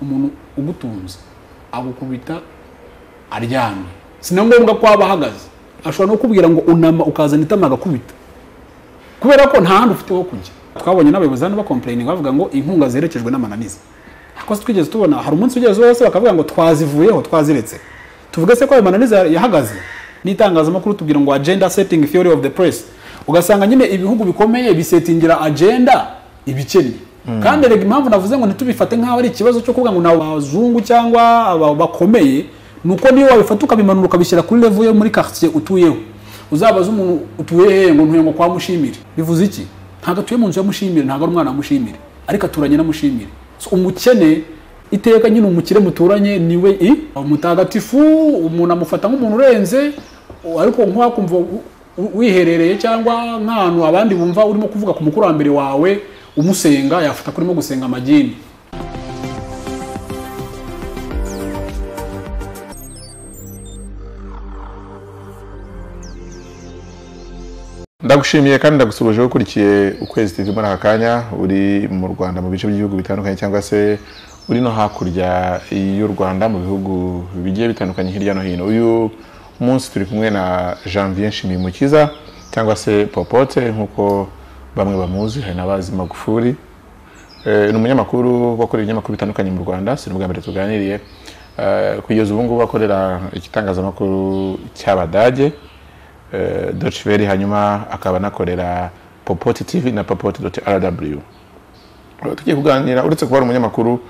umuntu ugutunze agukubita aryamye si na ngombwa ko waba ahagaze ashobora no kubwira ngo unama ukazana itama agakubita kubera ko nta handi ufite ho kujya twabonye n'abayobozi hano bakomplaining bavuga ngo inkunga zerekejwe n'amananiza ntabwo twigeze tubona hari umunsi ugeze wose bakavuga ngo twazivuyeho twaziretse tuvuge se ko ayo mananiza yahagaze n'itangazamakuru tubwira ngo agenda setting theory of the press ugasanga nyine ibihugu bikomeye bisetingira agenda ibikennye kandi rega impamvu navuze ngo ntitubifate nk'aho ari ikibazo cyo kuvuga ngo ni abazungu cyangwa aba- bakomeye ni uko niyo wabifata ukabimanura ukabishyira kuri level yo muri quartier utuyeho uzabaza umuntu utuye hehe ngo ntuye ngo kwa mushimire bivuze iki ntabwo atuye mu nzu ya mushimire ntabwo ari umwana wa mushimire ariko aturanye na mushimire So, umukene iteka nyine umukire muturanye niwe i umutagatifu umuntu amufata nk'umuntu urenze u- ariko nk'uwakumva u- u- wiherereye cyangwa nk'ahantu abandi bumva urimo kuvuga ku mukurambere wawe umusenga yafata ko urimo gusenga amagini ndagushimiye kandi ndagusuhuje wowe ukurikiye ukwezi turimo muri aka kanya uri mu rwanda mu bice by'ibihugu bitandukanye cyangwa se uri no hakurya y'u rwanda mu bihugu bigiye bitandukanye hirya no hino uyu munsi turi kumwe na janvier nshimimukiza cyangwa se popote nk'uko bamwe bamuzi hari n'abazi magufuri Eh, ni umunyamakuru wakorera ibinyamakuru bitandukanye mu rwanda si n'ubwa mbere tuganiriye Eh, kugeza ubu ngubu akorera igitangazamakuru cy'abadage eh, Deutsche Welle hanyuma akaba anakorera popoti tv na popoti rw Eh, tugiye kuganira uretse kuba ari umunyamakuru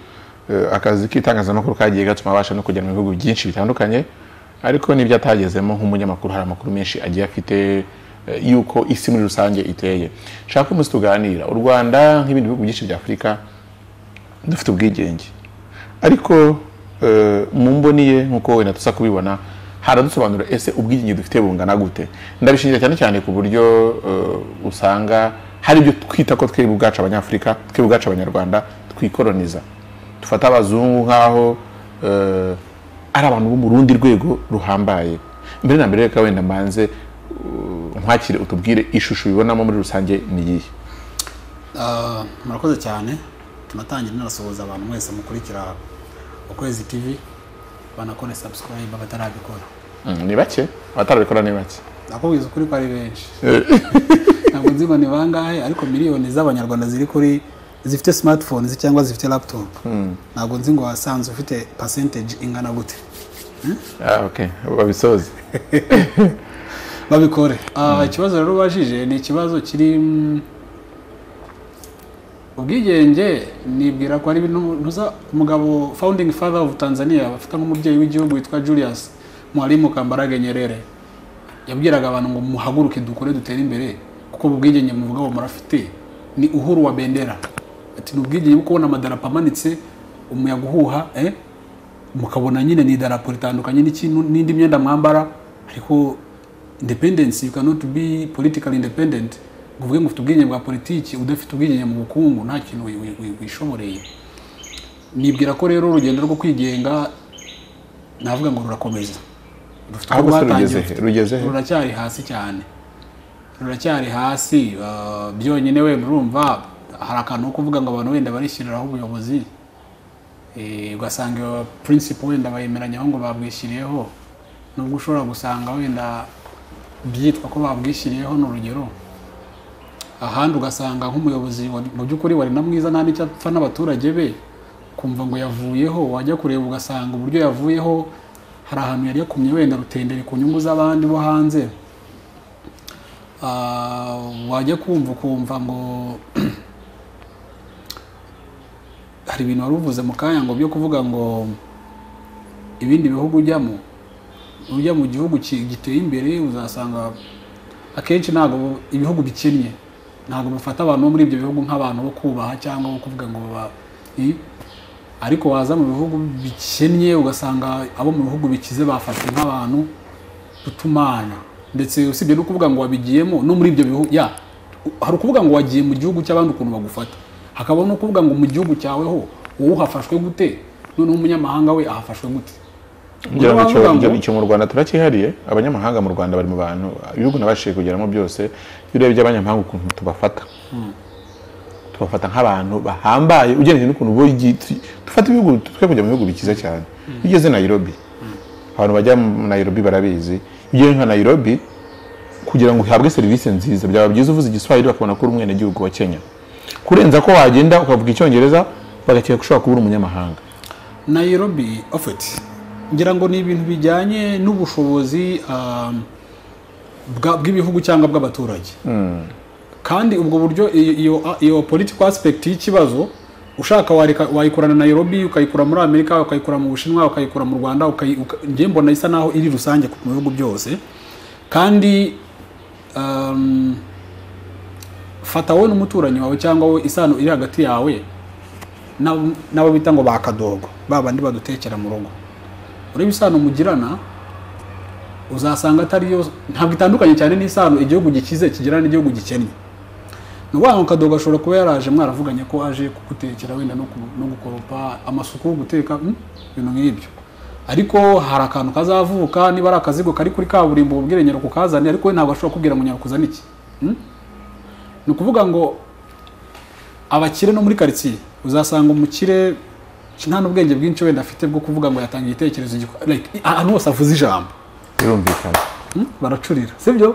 eh, akazi k'itangazamakuru kagiye gatuma abasha no kugera mu bihugu byinshi bitandukanye ariko n'ibyo atagezemo nk'umunyamakuru hari amakuru menshi agiye afite eh, y'uko isi muri rusange iteye nshaka ko umunsi tuganira u rwanda nk'ibindi bihugu byinshi bya afurika dufite ubwigenge ariko eh, mu mboni ye nk'uko wenda tuza kubibona haradusobanurira ese ubwigenge dufite bungana gute ndabishingira cyane cyane ku buryo eh, usanga hari ibyo twita ko twebwe ubwacu abanyafurika twebwe ubwacu abanyarwanda twikoroniza dufata abazungu nk'aho eh, ari abantu bo mu rundi rwego ruhambaye mbere na mbere reka wenda mbanze uh, nkwakire utubwire ishusho ubibonamo muri rusange ni iyihe Ah, murakoze cyane tunatangira narasohoza abantu mwese mukurikira ukwezi tv banakore subscribe abatarabikora Mm, ni bake abatarabikora ni bake nakubwiza ukuri ko ari benshi ntabwo nzi ngo ni bangahe ariko miliyoni z'abanyarwanda ziri kuri zifite smartphones cyangwa zifite laptop ntabwo nzi ngo wasanze ufite percentage ingana gute Ah, okay. babisoze babikore Ah, ikibazo rero ubajije ni ikibazo kiri mm, ubwigenge nibwira ko ari ibintu- ntuza umugabo founding father of tanzania bafata nk'umubyeyi w'igihugu witwa julius mwalimu kambarage nyerere yabwiraga abantu ngo muhaguruke dukore dutere imbere kuko ubu bwigenge muvuga ngo murafite ni uhuru wa bendera ati ni ubwigenge bwo kubona amadarapo amanitse umuyaga uhuha eh? mukabona nyine ni idarapo ritandukanye n'ikintu- n'indi myenda mwambara ariko independence you cannot be politically independent ngo uvuge ngo ufite ubwigenge bwa politiki udafite ubwigenge mu bukungu nta kintu wi- wi- wi- wishomoreye nibwira ko rero urugendo rwo kwigenga navuga ngo rurakomeza Rufite uko ahubwo se rwatangiye, rugeze he rufite- rugeze he ruracyari hasi cyane ruracyari hasi ah, byonyine we murumva hari akantu ko kuvuga ngo abantu wenda barishyiriraho ubuyobozi Eh, ugasanga iyo principle wenda bayemeranyaho ngo babwishyiriyeho nubwo ushobora gusanga wenda byitwa ko babwishyiriyeho ni urugero ahandi ugasanga nk'umuyobozi wari- mu by'ukuri wari na mwiza nta n'icyo apfa n'abaturage be kumva ngo yavuyeho wajya kureba ugasanga uburyo yavuyeho hari ahantu yari yakumye wenda rutendere ku nyungu z'abandi bo hanze Ah, wajya kumva ukumva ngo hari ibintu wari uvuze mu kanya ngo byo kuvuga ngo ibindi bihugu ujyamo ujya mu gihugu ki- giteye imbere uzasanga akenshi ntabwo bu- ibihugu bikennye ntabwo bufata abantu bo muri ibyo bihugu nk'abantu bo kubaha cyangwa bo kuvuga ngo ba i- ariko waza mu bihugu bikennye ugasanga abo mu bihugu bikize bafashwe nk'abantu utumana ndetse usibye no kuvuga ngo wabigiyemo no muri ibyo bihugu ya hari ukuvuga ngo wagiye mu gihugu cy'abandi ukuntu bagufata hakaba no kuvuga ngo mu gihugu cyawe ho wowe uhafashwe gute noneho umunyamahanga we ahafashwe gute ngira ngo Uravuga icyo- ngo- icyo- icyo mu rwanda turacyihariye abanyamahanga mu rwanda bari mu bantu ibihugu nabashije kugeramo byose iyo urebye abanyamahanga ukuntu tubafata tubafata nk'abantu bahambaye ugereranyije n'ukuntu bo igi- dufata ibihugu twe kujya mu bihugu bikiza cyane iyo ugeze nayirobi abantu bajya mu nayirobi barabizi iyo ugiye nka nayirobi kugira ngo uhabwe serivisi nziza byaba byiza uvuze igiswahili bakabona ko uri umwenegihugu wa kenya kurenza ko wagenda ukavuga icyongereza bagakeka ko ushobora kuba uri umunyamahanga nayirobi ofeti ngira ngo ni ibintu bijyanye n'ubushobozi um, bwa- bw'ibihugu cyangwa bw'abaturage kandi ubwo buryo iyo- iyo iyo political aspect y'ikibazo ushaka wareka- wayikorana nayirobi ukayikura muri amerika ukayikura mu bushinwa ukayikura mu rwanda ukayi- uka- njye mbona isa naho iri rusange ku bihugu byose kandi um, fata wowe n'umuturanyi wawe cyangwa wowe isano iri hagati yawe n'abo- n'abo bita ngo bakadogo ba bandi badutekera mu rugo ureba isano mugirana uzasanga atari yo ntabwo itandukanye cyane n'isano igihugu gikize kigirana n'igihugu gikennye ni ukuvuga ngo kadogo ashobora kuba yaraje mwaravuganye ko aje kugutekera wenda no ku- no gukoropa amasuku guteka mm, ibintu nk'ibyo ariko hari akantu kazavuka niba ari akazigo kari kuri kaburimbo ubwire nyarako kazane ariko we ntabwo ashobora kubwira ngo nyarako uzane iki Mm? ni ukuvuga ngo abakire no muri karitsiye uzasanga umukire nta n'ubwenge bwinshi wenda afite bwo kuvuga ngo yatanga igitekerezo giko- like, ahantu hose avuze ijambo birumvikana Hmm? baracurira sibyo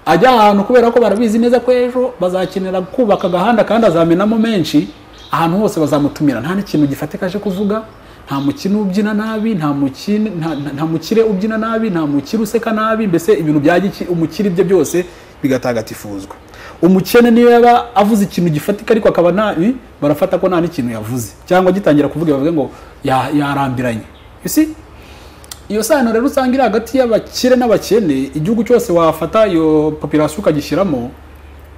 ajya ahantu kubera ko barabizi neza ko ejo bazakenera kubaka agahanda kandi azamenamo menshi ahantu hose bazamutumira nta n'ikintu gifatika aje kuvuga nta mukino ubyina nabi nta mukine- nta- nta- nta mukire ubyina nabi nta mukire useka nabi mbese ibintu bya giki- umukire bye byose bigatagatifuzwa umukene niyo yaba avuze ikintu gifatika ariko akaba nabi barafata ko nta n'ikintu yavuze cyangwa gitangira kuvuga bavuga ngo "Ya- yarambiranye You see? iyo sano rero usanga iri hagati y'abakire n'abakene igihugu cyose wafata iyo popirasiyo ukagishyiramo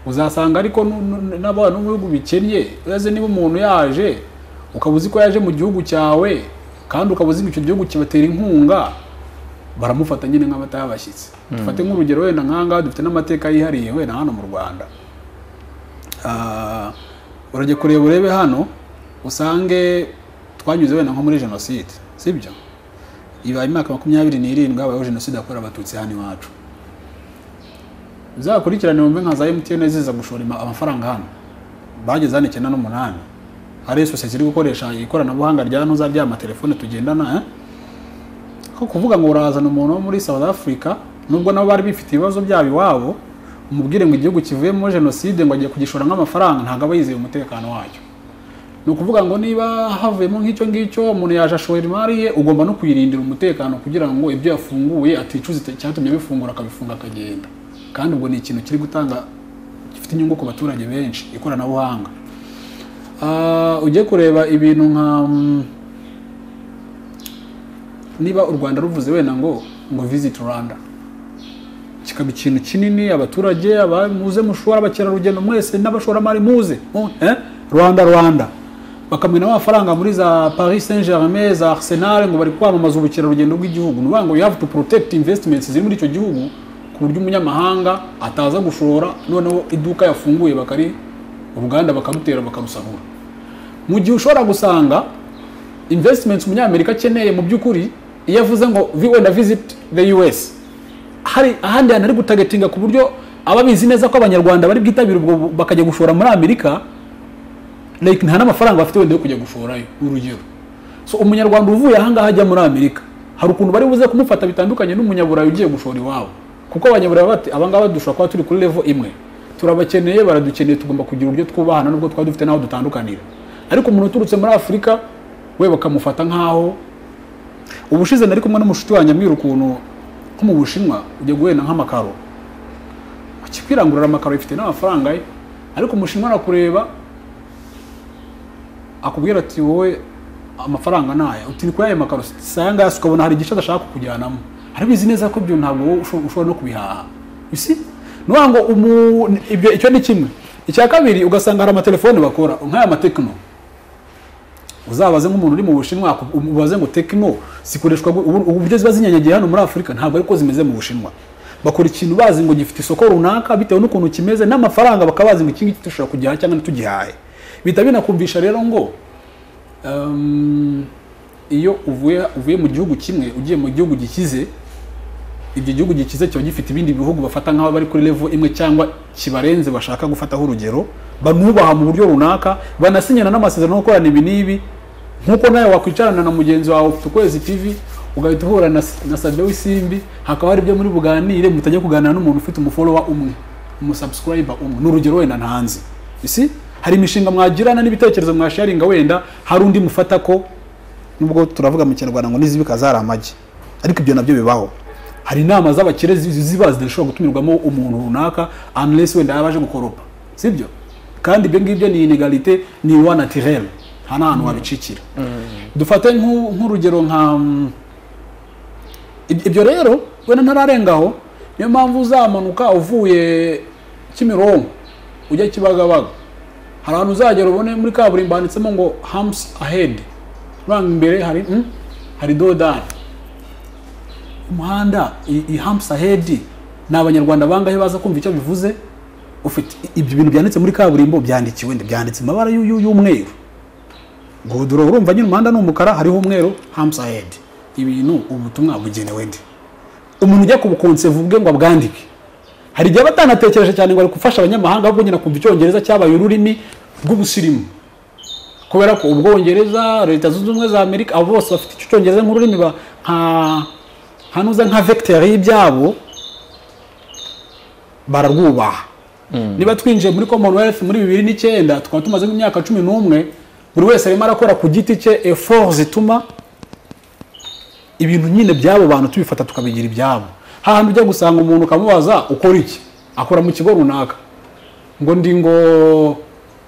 uzasanga ariko nu- nu- n'abantu mu bihugu bikennye uretse niba umuntu yaje ukaba uzi ko yaje mu gihugu cyawe kandi ukaba uzi ko icyo gihugu kibatera inkunga baramufata nyine nk'abataha abashyitsi dufate nk'urugero wenda nk'ahangaha dufite n'amateka yihariye wenda hano mu rwanda Ah, urajya kureba urebe hano usange twanyuze wenda nko muri jenoside sibyo ibaye imyaka makumyabiri n'irindwi habayeho jenoside yakorewe abatutsi hano iwacu uzakurikirane wumve nka za emutiyene ziza gushora ima- amafaranga hano bageze hano icyenda n'umunani hari sosiyete iri gukoresha ikoranabuhanga rya ntuza ry'amatelefone tugendana eh? ko kuvuga ngo urazana umuntu wo muri south africa nubwo nabo bari bifite ibibazo byabo iwabo umubwire ngo igihugu kivuyemo jenoside ngo agiye kugishora nk'amafaranga ntabwo aba yizeye umutekano wacyo ni ukuvuga ngo niba havuyemo nk'icyo ngicyo umuntu yaje ashora imari ye ugomba no kuyirindira umutekano kugira ngo ibyo yafunguye aticuza ite- icyatumye abifungura akabifunga akagenda kandi ubwo ni ikintu kiri gutanga gifite inyungu ku baturage benshi ikoranabuhanga Ah, ujye kureba ibintu nka mm, niba u rwanda ruvuze wenda ngo ngo visit rwanda kikaba ikintu kinini abaturage aba- muze mushora abakerarugendo mwese n'abashoramari muze mu- eh? rwanda rwanda bakamena amafaranga muri za paris saint germain za arsenal ngo bari kwamamaza ubukerarugendo bw'igihugu ni ukuvuga ngo you have to protect investments ziri muri icyo gihugu ku buryo umunyamahanga ataza gushora noneho iduka yafunguye bakari uruganda bakarutera bakarusahura mu gihe ushobora gusanga investments umunyamerika akeneye mu by'ukuri iyo avuze ngo "Vi- wenda visit the us hari ahandi hantu ari gutagetinga ku buryo aba bizi neza ko abanyarwanda bari bwitabire ubwo bu- bakajya gushora muri amerika like nta n'amafaranga bafite wenda yo kujya gushorayo urugero so umunyarwanda uvuye ahangaha ajya muri amerika hari ukuntu bari buze kumufata bitandukanye n'umunyaburayi ugiye gushora iwabo kuko abanyaburayi bati abangaba dushobora kuba turi kuri level imwe turabakeneye baradukeneye tugomba kugira uburyo twubahana nubwo twaba dufite n'aho dutandukanira ariko umuntu uturutse muri afurika we bakamufata nk'aho ubushize nari kumwe n'umushuti wanjye ambwira ukuntu nko mu bushinwa ujya guhenda nk'amakaro akikwirangurura amakaro bifite n'amafaranga ye ariko umushinwa arakureba akubwira ati wowe amafaranga ni aya uti ni kuri aya makaro si aya ngaya si ukabona hari igice adashaka kukujyanamo arabizi neza ko ibyo ntabwo wowe usho- ushobora no kubihaha isi ni ukuvuga ngo umu- ibyo icyo ni kimwe icya kabiri ugasanga hari amatelefone bakora nk'aya matekino uzabaze nk'umuntu uri mu bushinwa aku- ubaze ngo tekino zikoreshwa gu- ubu- uburyo ziba zinyanyagiye hano muri afurika ntabwo ariko zimeze mu bushinwa bakora ikintu bazi ngo gifite isoko runaka bitewe n'ukuntu kimeze n'amafaranga bakaba bazi ngo iki ngiki dushobora kugihaha cyangwa ntitugihahe bihita binakumvisha rero ngo um, iyo uvuye uvuye mu gihugu kimwe ugiye mu gihugu gikize ibyo gihugu gikize kiba gifite ibindi bihugu bafata nk'aho bari kuri level imwe cyangwa kibarenze bashaka gufataho urugero banubaha mu buryo runaka banasinyana n'amasezerano yo gukorana ibi n'ibi nk'uko nawe wakwicarana na mugenzi wawe ufite ukwezi tivi ugahita uhura na, na Sadio w'isimbi hakaba hari ibyo muri buganire mutajya kuganira n'umuntu ufite umufolowa umwe umusubscriber umwe ni urugero wenda ntanze isi hari imishinga mwagirana n'ibitekerezo mwasharinga wenda hari undi mufata ko nubwo turavuga mu kinyarwanda ngo nizibika zari amagi ariko ibyo nabyo bibaho hari inama z'abakire zi- ziba zidashobora gutumirwamo umuntu runaka unless wenda yaba aje gukoropa sibyo kandi ibyo ngibyo ni inegalite ni wa naturel nta n'ahantu wabicikira dufate nk'u- nk'urugero nka mm, Ib- ibyo rero wenda ntararengaho niyo mpamvu uzamanuka uvuye kimironko ujya kibagabaga hari ahantu uzagera ubone muri kaburimbo handitsemo ngo hamusi ahedi uranga imbere hari mm, hari dodani umuhanda i- i hamusi ahedi ni abanyarwanda bangahe baza kumva icyo bivuze ufite i- ibyo bintu byanditse muri kaburimbo byandikiwe nde? byanditse mu mabara y'u- y'u- y'umweru godoro urumva nyine umuhanda ni umukara hariho umweru hamusi ahedi ibintu ubutumwa bugenewe nde umuntu ujya kubukonsevu bwe ngo abwandike hari igihe aba atanatekereje cyane ngo ari gufasha abanyamahanga ahubwo nyine akumva icyongereza cyabaye ururimi rw'ubusirimu kubera ko ubwongereza leta zunze ubumwe za amerika abo bose bafite icyo cyongereza nk'ururimi ba- nka hanuza nka vecteur y'ibyabo bararwubaha niba twinjiye muri commonwealth muri bibiri n'icyenda tukaba tumaze nk'imyaka cumi n'umwe buri wese arimo arakora ku giti cye effort zituma ibintu nyine byabo bantu tubifata tukabigira ibyabo hahandi ujya gusanga umuntu ukamubaza ukora iki akora mu kigo runaka ngo ndi ngo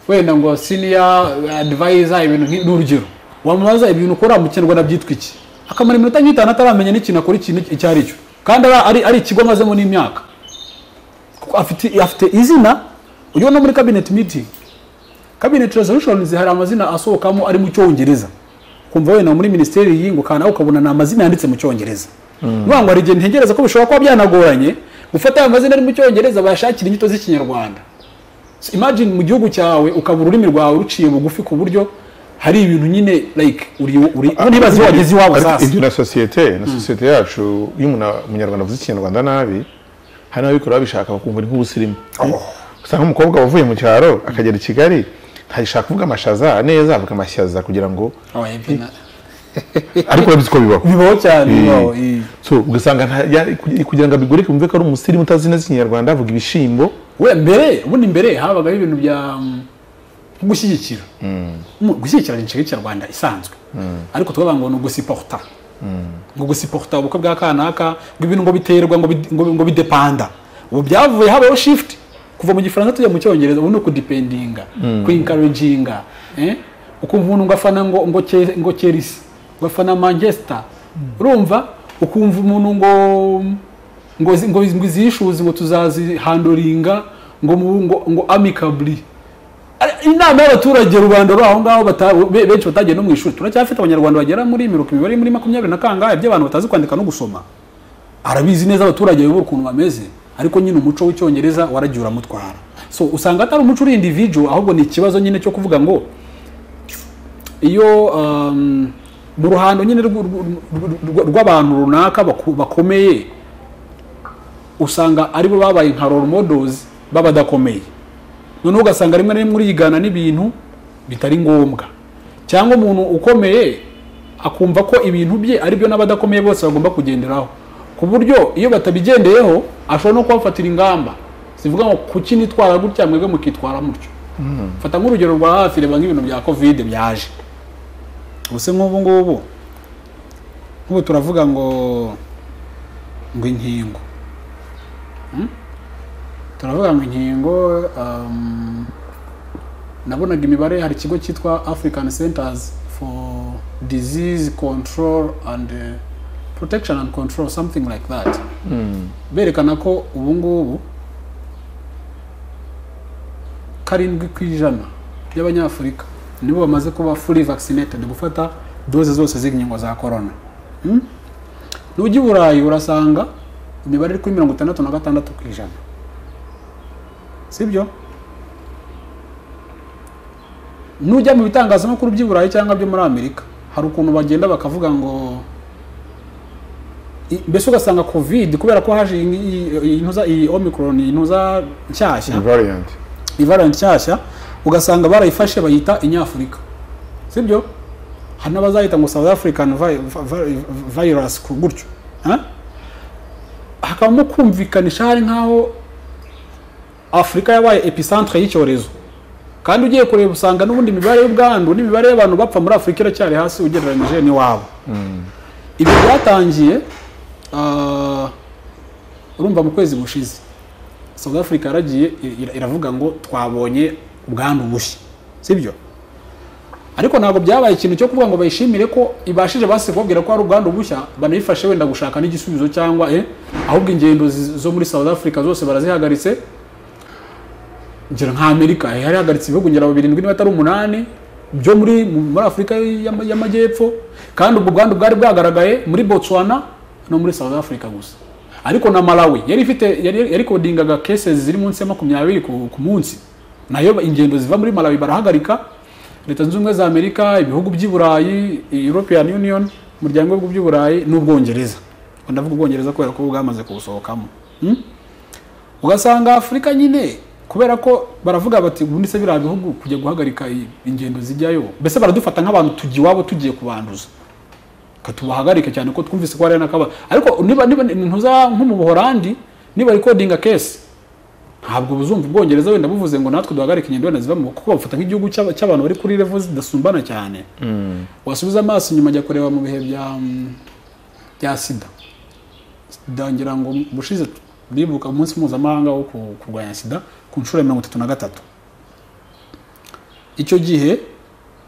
wenda ngo senior advisor ibintu nk'i- ni urugero wamubaza ibintu ukora mu kinyarwanda byitwa iki akamara iminota nk'itanu ataramenya n'ikintu akora ikintu icyo ari cyo kandi ara- ari, ari ikigo amazemo n'imyaka kuko afite afite izina ujya no muri cabinet meeting cabinet resolutions hari amazina asohokamo ari mu cyongereza kumva wenda muri minisiteri y'iyi ngo kandi nawe ukabona ni amazina yanditse mu cyongereza nuvuga ngo hari igihe ntegereza ko bishobora kuba byanagoranye gufata ayo mazina ari mu cyongereza bayashakira inyito z'ikinyarwanda So imagine mu gihugu cyawe ukaba ururimi rwawe ruciye bugufi ku buryo hari ibintu nyine like uri uri ntibaze iyo wageze iwabo Ariko sasa ibyo na sosiyete na sosiyete yacu iyo umuntu umunyarwanda avuze ikinyarwanda nabi hari n'ababikora babishaka bakumva ni nk'ubusirimu usanga umukobwa wavuye mu cyaro akagera i kigali ntashaka kuvuga amashaza neza avuga amashyaza kugira ngo Oya, pe na- ariko urabizi ko bibaho bibaho cyane Eh, bibaho, eh. so ugasanga nta- ya- kugira- kugira ngo abigurike wumve ko ari umusirimu utazi neza ikinyarwanda avuga ibishimbo we mbere ubundi mbere habagaho ibintu bya mm, nko gushyigikira Mu- gushyigikira ni inshinga y'ikinyarwanda isanzwe ariko tukavuga ngo ni ugusiporta ngo gusiporta ubukwe bwa kanaka ngo ibintu ngo biterwa ngo bid- ngo- ngo bidepanda ubu byavuye habayeho shifuti kuva mu gifaransa tujya mu cyongereza ubu ni ukudipendinga kwinkarujinga eh? ukumva umuntu ngo afana ngo ngo Che- ngo chelsea ngo afana manchester urumva ukumva umuntu ngo ngo zi- ngo iz- ngo izishuzi ngo tuzazihandoringa ngo mu- ngo ngo amicably Ari- inama y'abaturage rubanda rwaho ngaho bata- be- benshi batagiye no mu ishuri turacyafite abanyarwanda bagera muri mirongo imibare muri makumyabiri na kangahe by'abantu batazi kwandika no gusoma arabizi neza abaturage bayobora ukuntu bameze ariko nyine umuco w'icyongereza waragiye uramutwara so usanga atari umuco uri individual ahubwo ni ikibazo nyine cyo kuvuga ngo iyo um, mu ruhando nyine rw'u- rw'u- rw'u- rw'abantu runaka baku- bakomeye usanga aribo babaye nka role models b'abadakomeye noneho ugasanga rimwe na rimwe urigana n'ibintu bitari ngombwa cyangwa umuntu ukomeye akumva ko ibintu bye ari byo n'abadakomeye bose bagomba kugenderaho ku buryo iyo batabigendeyeho ashobora no kubafatira ingamba zivuga ngo kuki nitwara gutya mwebwe mukitwara mutyo fata nk'urugero rwa hafi reba nk'ibintu bya covid byaje ubuse nk'ubu ngubu nk'ubu turavuga ngo ngo inkingo turavuga ngo inkingo um, nabonaga imibare hari ikigo cyitwa african centers for disease control and uh, protection and control something like that berekana ko ubu ngubu karindwi ku ijana by'abanyafurika nibo bamaze kuba fully vaccinated gufata doze zose z'inkingo za corona Hmm? nujya i burayi urasanga imibare iri kuri mirongo itandatu na gatandatu ku ijana sibyo nujya mu bitangazamakuru by'i burayi cyangwa byo muri amerika hari ukuntu bagenda bakavuga ngo i- mbese ugasanga covid kubera ko haje iyi- iyi- intuza iyi omicron intuza nshyashya variant ivarenti nshyashya ugasanga barayifashe bayita inyafurika sibyo hari n'abazayita ngo south african vi- vi- virus ku- gutyo eh? hakabamo kumvikanisha hari nk'aho afurika yabaye epicentre y'icyorezo kandi ugiye kureba usanga n'ubundi imibare y'ubwandu n'imibare y'abantu bapfa muri afurika iracyari hasi ugereranyije n'iwabo ibi byatangiye ah, urumva mu kwezi gushize South Africa yaragiye ira- iravuga ngo twabonye ubwandu bushya sibyo ariko ntabwo byabaye ikintu cyo kuvuga ngo bayishimire ko ibashije basi kubabwira ko hari ubwandu bushya banayifashe wenda gushaka n'igisubizo cyangwa eh, ahubwo ingendo zi- zo muri South Africa zose barazihagaritse ngira nka Amerika eh, yari ihagaritse ibihugu ngira birindwi niba atari umunani byo muri muri Afurika y'ama- y'amajyepfo kandi ubwo bwandu bwari bwagaragaye muri Botswana no muri South Africa gusa ariko na Malawi yari ifite yari yari kodingaga cases ziri munsi ya makumyabiri ku, ku munsi nayo ingendo ziva muri Malawi barahagarika leta zunze ubumwe za Amerika ibihugu by'i Burayi European Union umuryango w'ibihugu by'i Burayi n'Ubwongereza Ngo ndavuga Ubwongereza kubera ko bwamaze kuwusohokamo hmm? ugasanga afurika nyine kubera ko baravuga bati ubundi se biriya bihugu kujya guhagarika i- ingendo zijyayo mbese baradufata nk'abantu tujya iwabo tugiye kubanduza Ka tubahagarike cyane ko twumvise ko hari n'akaba ariko niba niba ntuza nko mu buhorandi niba rekodinga kesi ntabwo buzumva ubwongereza wenda buvuze ngo natwe duhagarike ingendo wenda ziva mu kuko bafata nk'igihugu cy'aba- cy'abantu bari kuri revo zidasumbana cyane wasubiza amaso inyuma ajya kureba mu bihe bya mm, bya sida sida ngira ngo bushize bibuka umunsi mpuzamahanga wo ku- kurwanya sida ku nshuro ya mirongo itatu na gatatu icyo gihe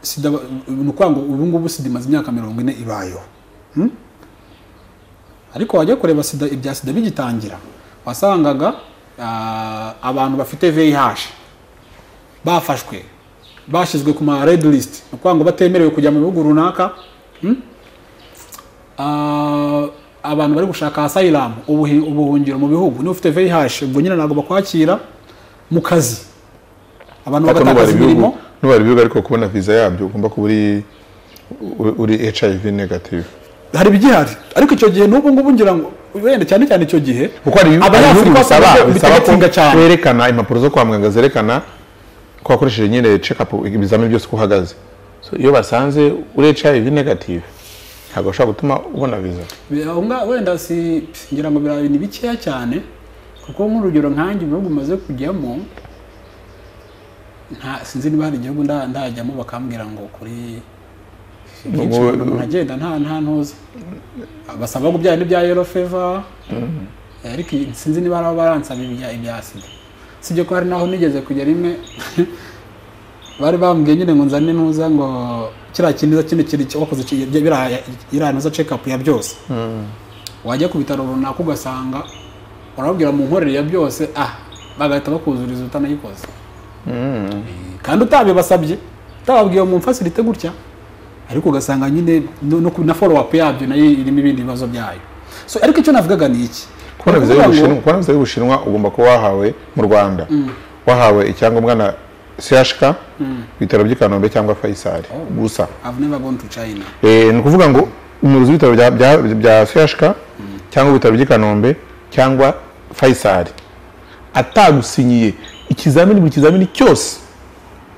sida ba- ni ukuvuga ngo ubu ngubu sida imaze imyaka mirongo ine ibayeho Hmm? ariko wajya kureba sida ibya sida bigitangira wasangaga ah, abantu bafite vih bafashwe bashyizwe ku ma red list ni ukuvuga ngo batemerewe kujya mu bihugu runaka Hmm? Ah, abantu bari gushaka asylum ubuhi- ubuhungiro mu bihugu niba ufite VIH ubwo nyine ntabwo bakwakira mu kazi abantu ariko bagatakaza n'ubara ibihugu imirimo n'ubara ibihugu ariko kubona viza yabyo ugomba kuba uri u- uri hiv negative hari ibigihari ariko icyo gihe n'ubu ngubu ngira ngo wenda cyane cyane icyo gihe kuko hari ibihugu hari ibihugu abanyafurika bisaba bakomeje bisaba ko bitegatinga cyane werekana impapuro zo kwa muganga zerekana ko wakoresheje nyine check up ibizamini byose uko uhagaze So, iyo basanze uri hiv negative ntabwo bashobora gutuma ubona viza Aho nga- wenda si ngira ngo birabaye ni bikeya cyane kuko nk'urugero nkanjye ibihugu umaze kujyamo nta sinzi niba hari igihugu nda- ndajyamo bakambwira ngo kuri byinshi Ubu- nkagenda nta nta ntuza basaba ngo ibyaye n'ibya yellow fever ariko iyi- sinzi niba hari abaransaba ibya ibya sida sibyo ko hari naho nigeze kujya rimwe bari bambwiye nyine ngo nzane ntuza ngo kiriya kintu kino kiri ki- wakoze ki- bya- biriya iriya ntuza check up ya byose wajya ku bitaro runaka ugasanga urababwira mu nkorere ya byose ah bagahita bakuzuriza utanayikoze kandi utabibasabye utababwiye mu mfasirite gutya ariko ugasanga nyine no, no, ku- na follow up yabyo nayo irimo ibindi bibazo byayo so ariko icyo navugaga ni iki kubona viza Kuvuga ngo- y'ubushinwa kubona viza y'ubushinwa ugomba kuba wahawe mu rwanda wahawe icyangombwa na chk ibitaro by'i kanombe cyangwa faisal gusa I've never gone to China. Eh, ni ukuvuga ngo umuyobozi w'ibitaro bya- bya- bya CHK cyangwa ibitaro by'i kanombe cyangwa faisal atagusinyiye ikizamini buri kizamini cyose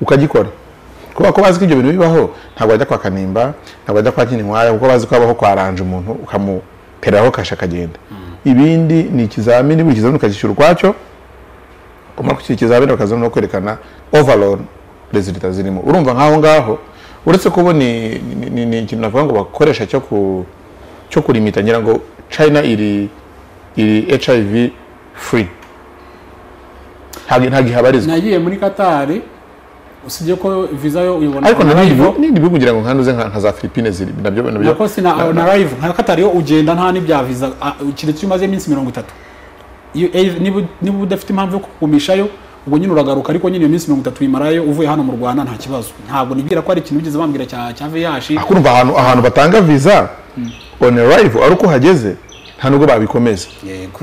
ukagikora kubera ko bazi ko ibyo bintu bibaho ntabwo bajya kwa kanimba ntabwo bajya kwa kininkwaya kuko bazi ko habaho kwaranje umuntu ukamupereraho kasha akagenda ibindi ni ikizamini buri kizamini ukagishyura ukwacyo kumara gushyira ikizamini bakazana no kwerekana overall resulta zirimo urumva nk'aho ngaho uretse kuba ni ni- ni- ni ikintu navuga ngo bakoresha cyo ku cyo kurimita ngira ngo china iri iri hiv free ntabwo ntabwo ihabarizwa Nagiye muri Qatar usibye ko visa yo uyibona ariko na na live, nibyo nibyo kugira ngo nkanduze nka nka za Philippines ziri nabyo nabyo nako si na, na live nka Qatar yo ugenda nta n'ibya visa ah, keretse iyo umaze iminsi mirongo itatu iyo eh, niba niba udafite impamvu yo kukugumishayo ubwo nyine uragaruka ariko nyine iyo minsi mirongo itatu uyimarayo uvuye hano mu Rwanda nta kibazo ntabwo nibwira ko hari ikintu bigeze bambwira cya cya VIH Ah, kurumva ahantu ahantu batanga visa on arrive ari uko uhageze nta nubwo babikomeza yego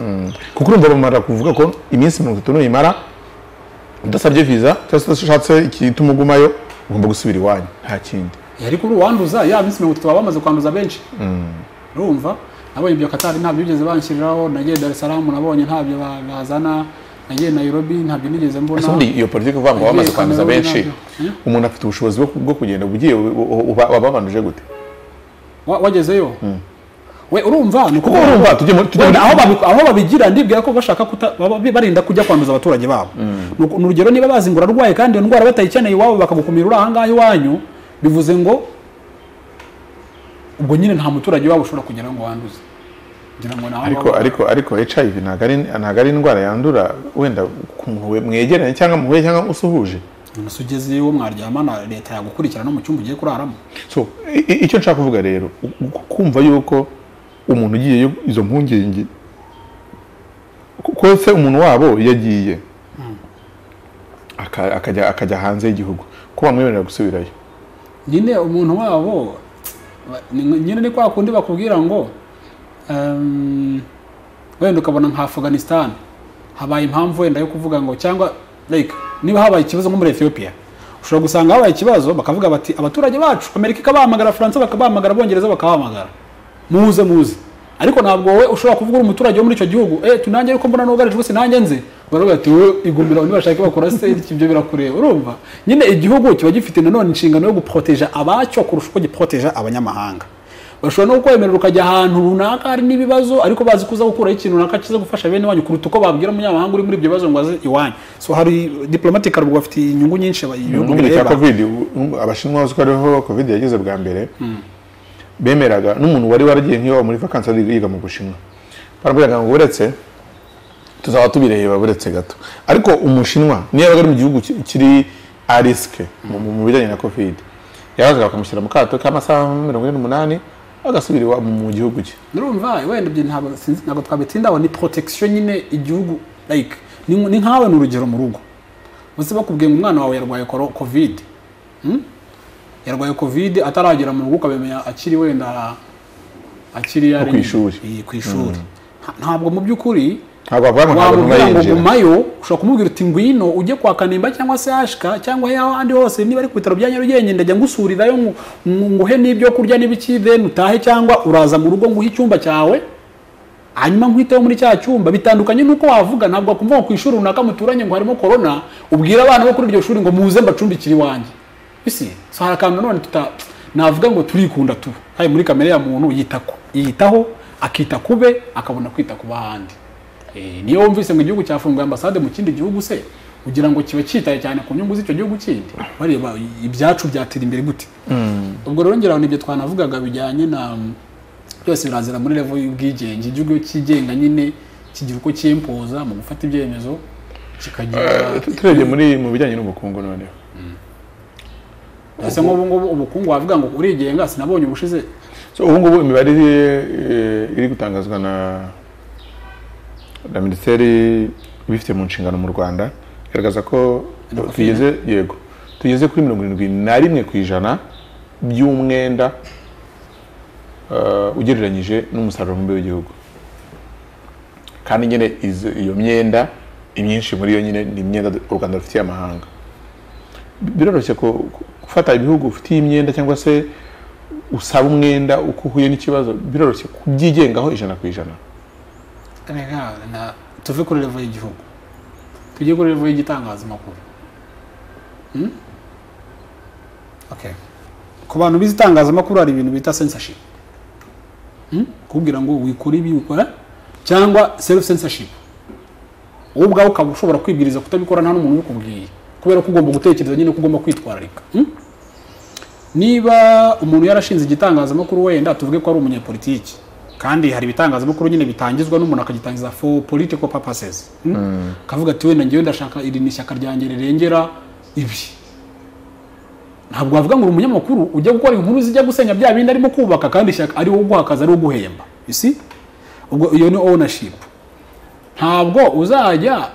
kuko urumva bamara kuvuga ko iminsi mirongo itatu nuyimara udasabye viza cyangwa se udashatse igituma ugumayo ugomba gusubira iwanyu nta kindi ariko uri uwanduza ya minsi mirongo itatu baba bamaze kwanduza benshi urumva nabonye ibyo katari ntabyo bigeze banshyiriraho nagiye dar es salaam nabonye ntabyo ba- bazana nagiye nairobi ntabyo nigeze mbona ese ubundi iyo politiki uvuga ngo Nagiye wamaze kwanduza Cameroon benshi nabyo. Eh? umuntu afite ubushobozi bwo- bwo kugenda ugiye wababanuje gute Wa- wagezeyo we urumva ni kuko urumva tujye muri tujye muri Wenda aho babi- aho babigira ndibwira ko bashaka kuta- baba- barinda kujya kwanduza abaturage babo Ni uku- ni urugero niba bazi ngo urarwaye kandi iyo ndwara batayikeneye iwabo bakagukumira uri ahangaha iwanyu bivuze ngo ubwo nyine nta muturage wabo ushobora kugira ngo wanduze ngira ngo nawe ariko ariko ariko hiv ntabwo ari ntabwo ari indwara yandura wenda ku muntu we- mwegeranye cyangwa muhuye cyangwa usuhuje ese ugezeyo mwaryamana leta yagukurikira no mu cyumba ugiye kuraramo so i- i- icyo nshaka kuvuga rero u- ku- kumva yuko umuntu ugiyeyo izo mpungenge ko- ko se umuntu wabo yagiye aka- akajya akajya hanze y'igihugu ko bamwemerera gusubirayo nyine umuntu wabo ba- ni- nyine ni kwa kundi bakubwira ngo ehm, wenda ukabona nka afghanistan habaye impamvu wenda yo kuvuga ngo cyangwa like niba habaye ikibazo nko muri ethiopia ushobora gusanga habaye ikibazo bakavuga bati abaturage bacu amerika ikabahamagara faransa bakabahamagara abongereza bakabahamagara muze muze ariko ntabwo wowe ushobora kuvuga uri umuturage wo muri icyo gihugu eh tunange ariko mbona nugarijwe sinange nze baravuga ati wowe igumira ntibashake bakora se iki, ibyo birakureba urumva nyine igihugu kiba gifite nanone inshingano yo guporoteja abacyo kurusha uko giporoteja abanyamahanga bashobora no kukwemerera ukajya ahantu runaka hari n'ibibazo ariko bazi ko uza gukuraho ikintu runaka kiza gufasha bene wanyu kuruta uko babwira umunyamahanga uri muri ibyo bibazo ngo aze iwanyu so hari diplomatic rugo bafite inyungu nyinshi aba- ibihugu mu gihe cya bireba covid u- abashinwa uzi ko ariho covid yageze bwa mbere bemeraga n'umuntu wari waragiye nk'iwabo muri vakansi ari yiga mu bushinwa baramubwiraga ngo uretse tuzaba tubireba buretse gato ariko umushinwa niyo yabaga ari mu gihugu ki- kiri a risike mu- mu bijyanye na covid yabazaga bakamushyira mu kato k'amasaha mirongo ine n'umunani agasubira iwa- mu gihugu cye Nurumva wenda ibyo ntabwo sinzi ntabwo twabitsindaho ni protection nyine igihugu like ni ni nkawe ni urugero mu rugo bose bakubwiye ngo umwana wawe yarwaye koro- covid Hmm? yarwaye covid ataragera mu rugo ukabimenya akiri wenda akiri yari ku ishuri. Eh, ku ishuri Nta- ntabwo mu by'ukuri ntabwo bavuga ngo ntabwo wamubwira ngo ntibinjira gumayo ushobora kumubwira uti ngwino ujye kwa kanimba cyangwa se ashika cyangwa aho ahandi hose niba ari ku bitaro bya nyarugenge ndajya ngusurirayo ngu- ngu- nguhe n'ibyo kurya n'ibiki then utahe cyangwa uraza mu rugo nguhe icyumba cyawe hanyuma nkwiteho muri cya cyumba bitandukanye n'uko wavuga ntabwo wakumva ngo ku ishuri runaka muturanye ngo harimo korona ubwire abana bo kuri iryo shuri ngo muze mbacumbikire iwanjye bisi so hari akantu nanone tuta navuga ngo turikunda tuba hari muri kamere ya muntu yita ku- yitaho akita kube akabona kwita ku b'ahandi Eh, niyo wumvise ngo igihugu cyafunguye ambasade mu kindi gihugu se kugira ngo kiba cyitaye cyane ku nyungu z'icyo gihugu kindi bareba ibyacu byatera imbere gute ubwo rero ngira ngo nibyo twanavugaga bijyanye na byose birazira muri level y'ubwigenge igihugu cyigenga nyine kigira uko cyimpuza mu gufata ibyemezo kikagira Eh, turebye muri mu bijyanye n'ubukungu noneho ese nk'ubu ngubu ubukungu wavuga ngo urigenga sinabonye ubushize So, ubu ngubu imibare iri, eh, iri gutangazwa na na minisiteri ibifite mu nshingano mu rwanda igaragaza ko Inakofina. tugeze yego tugeze kuri mirongo irindwi na rimwe ku ijana by'umwenda eh, ugereranyije n'umusaruro mumbi w'igihugu kandi nyine izo- iyo myenda imyinshi muri yo nyine ni imyenda u rwanda rufitiye amahanga biroroshye ku- ku- gufata ibihugu ufitiye imyenda cyangwa se usaba umwenda uko uhuye n'ikibazo biroroshye kubyigengaho ijana ku ijana Reka, na- tuve kuri level y'igihugu tujye kuri level y'igitangazamakuru Hmm? Okay. ku bantu bize itangazamakuru hari ibintu bita censorship Hmm? kubwira ngo wikora ibi ukora cyangwa self censorship wowe ubwawe ukaba ushobora kwibwiriza kutabikora nta n'umuntu ubikubwiye kubera ko ugomba gutekereza nyine ko ugomba kwitwararika Hmm? niba umuntu yarashinze igitangazamakuru wenda tuvuge ko ari umunyapolitiki kandi hari ibitangazamakuru nyine bitangizwa n'umuntu akagitangiza for political purposes hmm? akavuga ati wenda ngewe ndashaka iri ni ishyaka ryanjye rirengera ibi ntabwo wavuga ngo uri umunyamakuru ujya gukora inkuru zijya gusenya bya bindi arimo kubaka kandi ishyaka ari wowe uguha akazi ari wowe uguhemba isi ubwo iyo ni ownership ntabwo uzajya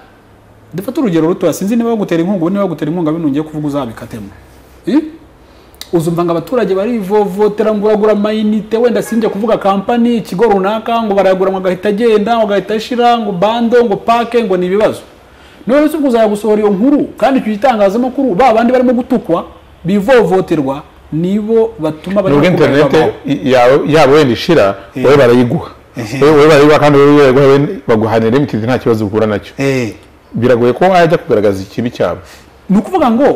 dufate urugero rutoya sinzi niba bagutera inkunga ubu niba bagutera inkunga bino ngiye kuvuga uzabikatemo Eh? uzumva ngo abaturage barivovotera ngo uragura amayinite wenda sinjye kuvuga kampani ikigo runaka ngo barayagura ngo agahita agenda ngo agahita ashira ngo bando ngo pake ngo ni ibibazo none se ubwo uzajya gusohora iyo nkuru kandi icyo gitangazamakuru ba bandi barimo gutukwa bivovoterwa nibo batuma nubwo kuberwa interinete amahoro. yabo yaba wenda ishira wowe barayiguha wowe bareba kandi wowe biragora baguhanira limitedi nta kibazo uhura nacyo Eh, biragoye ko wajya kugaragaza ikibi cyabo ni ukuvuga ngo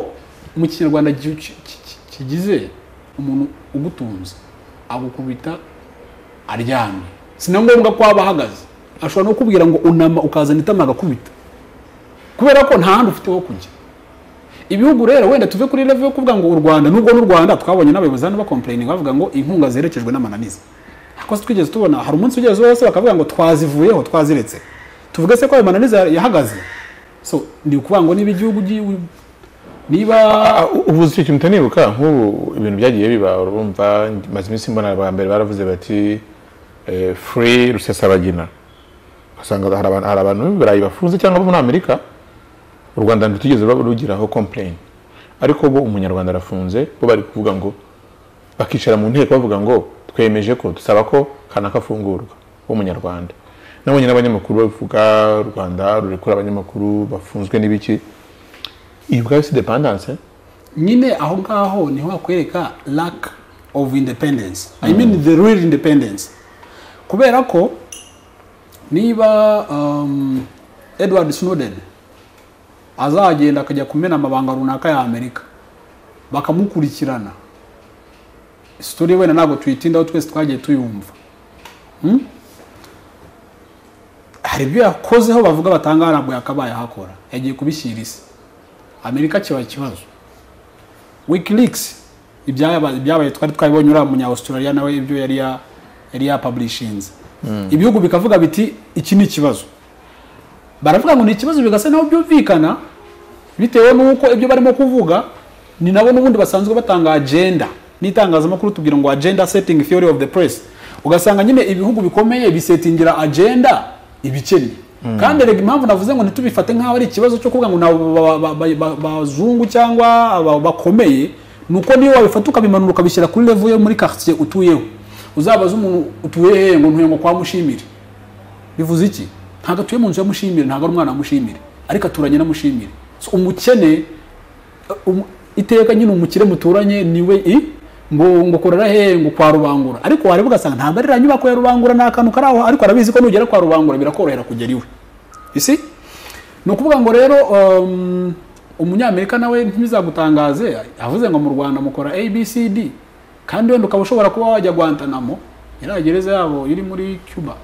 mu kinyarwanda gi- ki- ki- kigize umuntu ugutunze agukubita aryamye si na ngombwa ko waba ahagaze ashobora no kubwira ngo unama ukazana itama agakubita kubera ko nta handi ufite ho kujya ibihugu rero wenda tuve kuri level yo kuvuga ngo u rwanda nubwo n'u rwanda twabonye n'abayobozi hano bakomplaining bavuga ngo inkunga zerekejwe n'amananiza ariko se twigeze tubona hari umunsi ugeze wose bakavuga ngo twazivuyeho twaziretse tuvuge se ko ayo mananiza yahagaze so ni ukuvuga ngo niba igihugu gi- niba Ah, u- ubu uzi icyo kintu utanibuka nk'ubu ibintu byagiye biba urumva maze iminsi mbona aba mbere baravuze bati eh, free rusesabagina ugasanga hari abantu- hari abantu b'ibirayi bafunze cyangwa bo muri amerika u rwanda ntirutugeze ruba- rugiraho complain ariko bo umunyarwanda arafunze bo bari kuvuga ngo bakicara mu nteko bavuga ngo twemeje ko dusaba ko kanaka afungurwa w'umunyarwanda nabonye n'abanyamakuru babivuga u rwanda rurekura abanyamakuru bafunzwe n'ibiki iyi ubwayo si dependance eh? nyine aho ngaho niho hakwereka lack of independence i mean the real independence kubera ko niba um, edward snowden azagenda akajya kumena amabanga runaka ya amerika bakamukurikirana sitori wenda ntabwo tuyitindaho twese twagiye tuyumva Hmm? hari ibyo yakozeho bavuga batanga ntabwo yakabaye ahakora yagiye kubishyira isi amerika kiba ikibazo wikileaks ibyabaye ibyabaye twari twabibonye uriya munya australia nawe ibyo yari ya- yari yapublishinze ibihugu bikavuga biti iki ni ikibazo baravuga ngo ni ikibazo bigasa naho byumvikana bitewe n'uko ibyo barimo kuvuga ni nabo n'ubundi basanzwe batanga agenda n'itangazamakuru tubwira ngo agenda setting theory of the press ugasanga nyine ibihugu bikomeye bisetingira agenda ibikennye kandi erega impamvu navuze ngo ntitubifate nk'aho ari ikibazo cyo kuvuga ngo ni abo ba- ba- ba- ba- bazungu cyangwa aba- bakomeye ni uko niyo wabifata ukabimanura ukabishyira kuri level yo muri quartier utuyeho uzabaze umuntu utuye hehe ngo ntuye ngo kwa mushimire bivuze iki ntabwo atuye mu nzu ya mushimire ntabwo ari umwana wa mushimire ariko aturanye na mushimire So, umukene uh, um- iteka nyine umukire muturanye niwe i ngo ngo korera hehe ngo kwa rubangura ariko wareba ugasanga ntabwo ari ranyubako ya rubangura ni akantu kari aho ariko arabizi ko nugera kwa rubangura birakorohera kugera iwe isi ni ukuvuga ngo rero um, umunyamerika nawe ntibizagutangaze avuze ngo mu rwanda mukora abcd kandi wenda ukaba ushobora kuba wajya guantanamo iriya gereza yabo iri muri cuba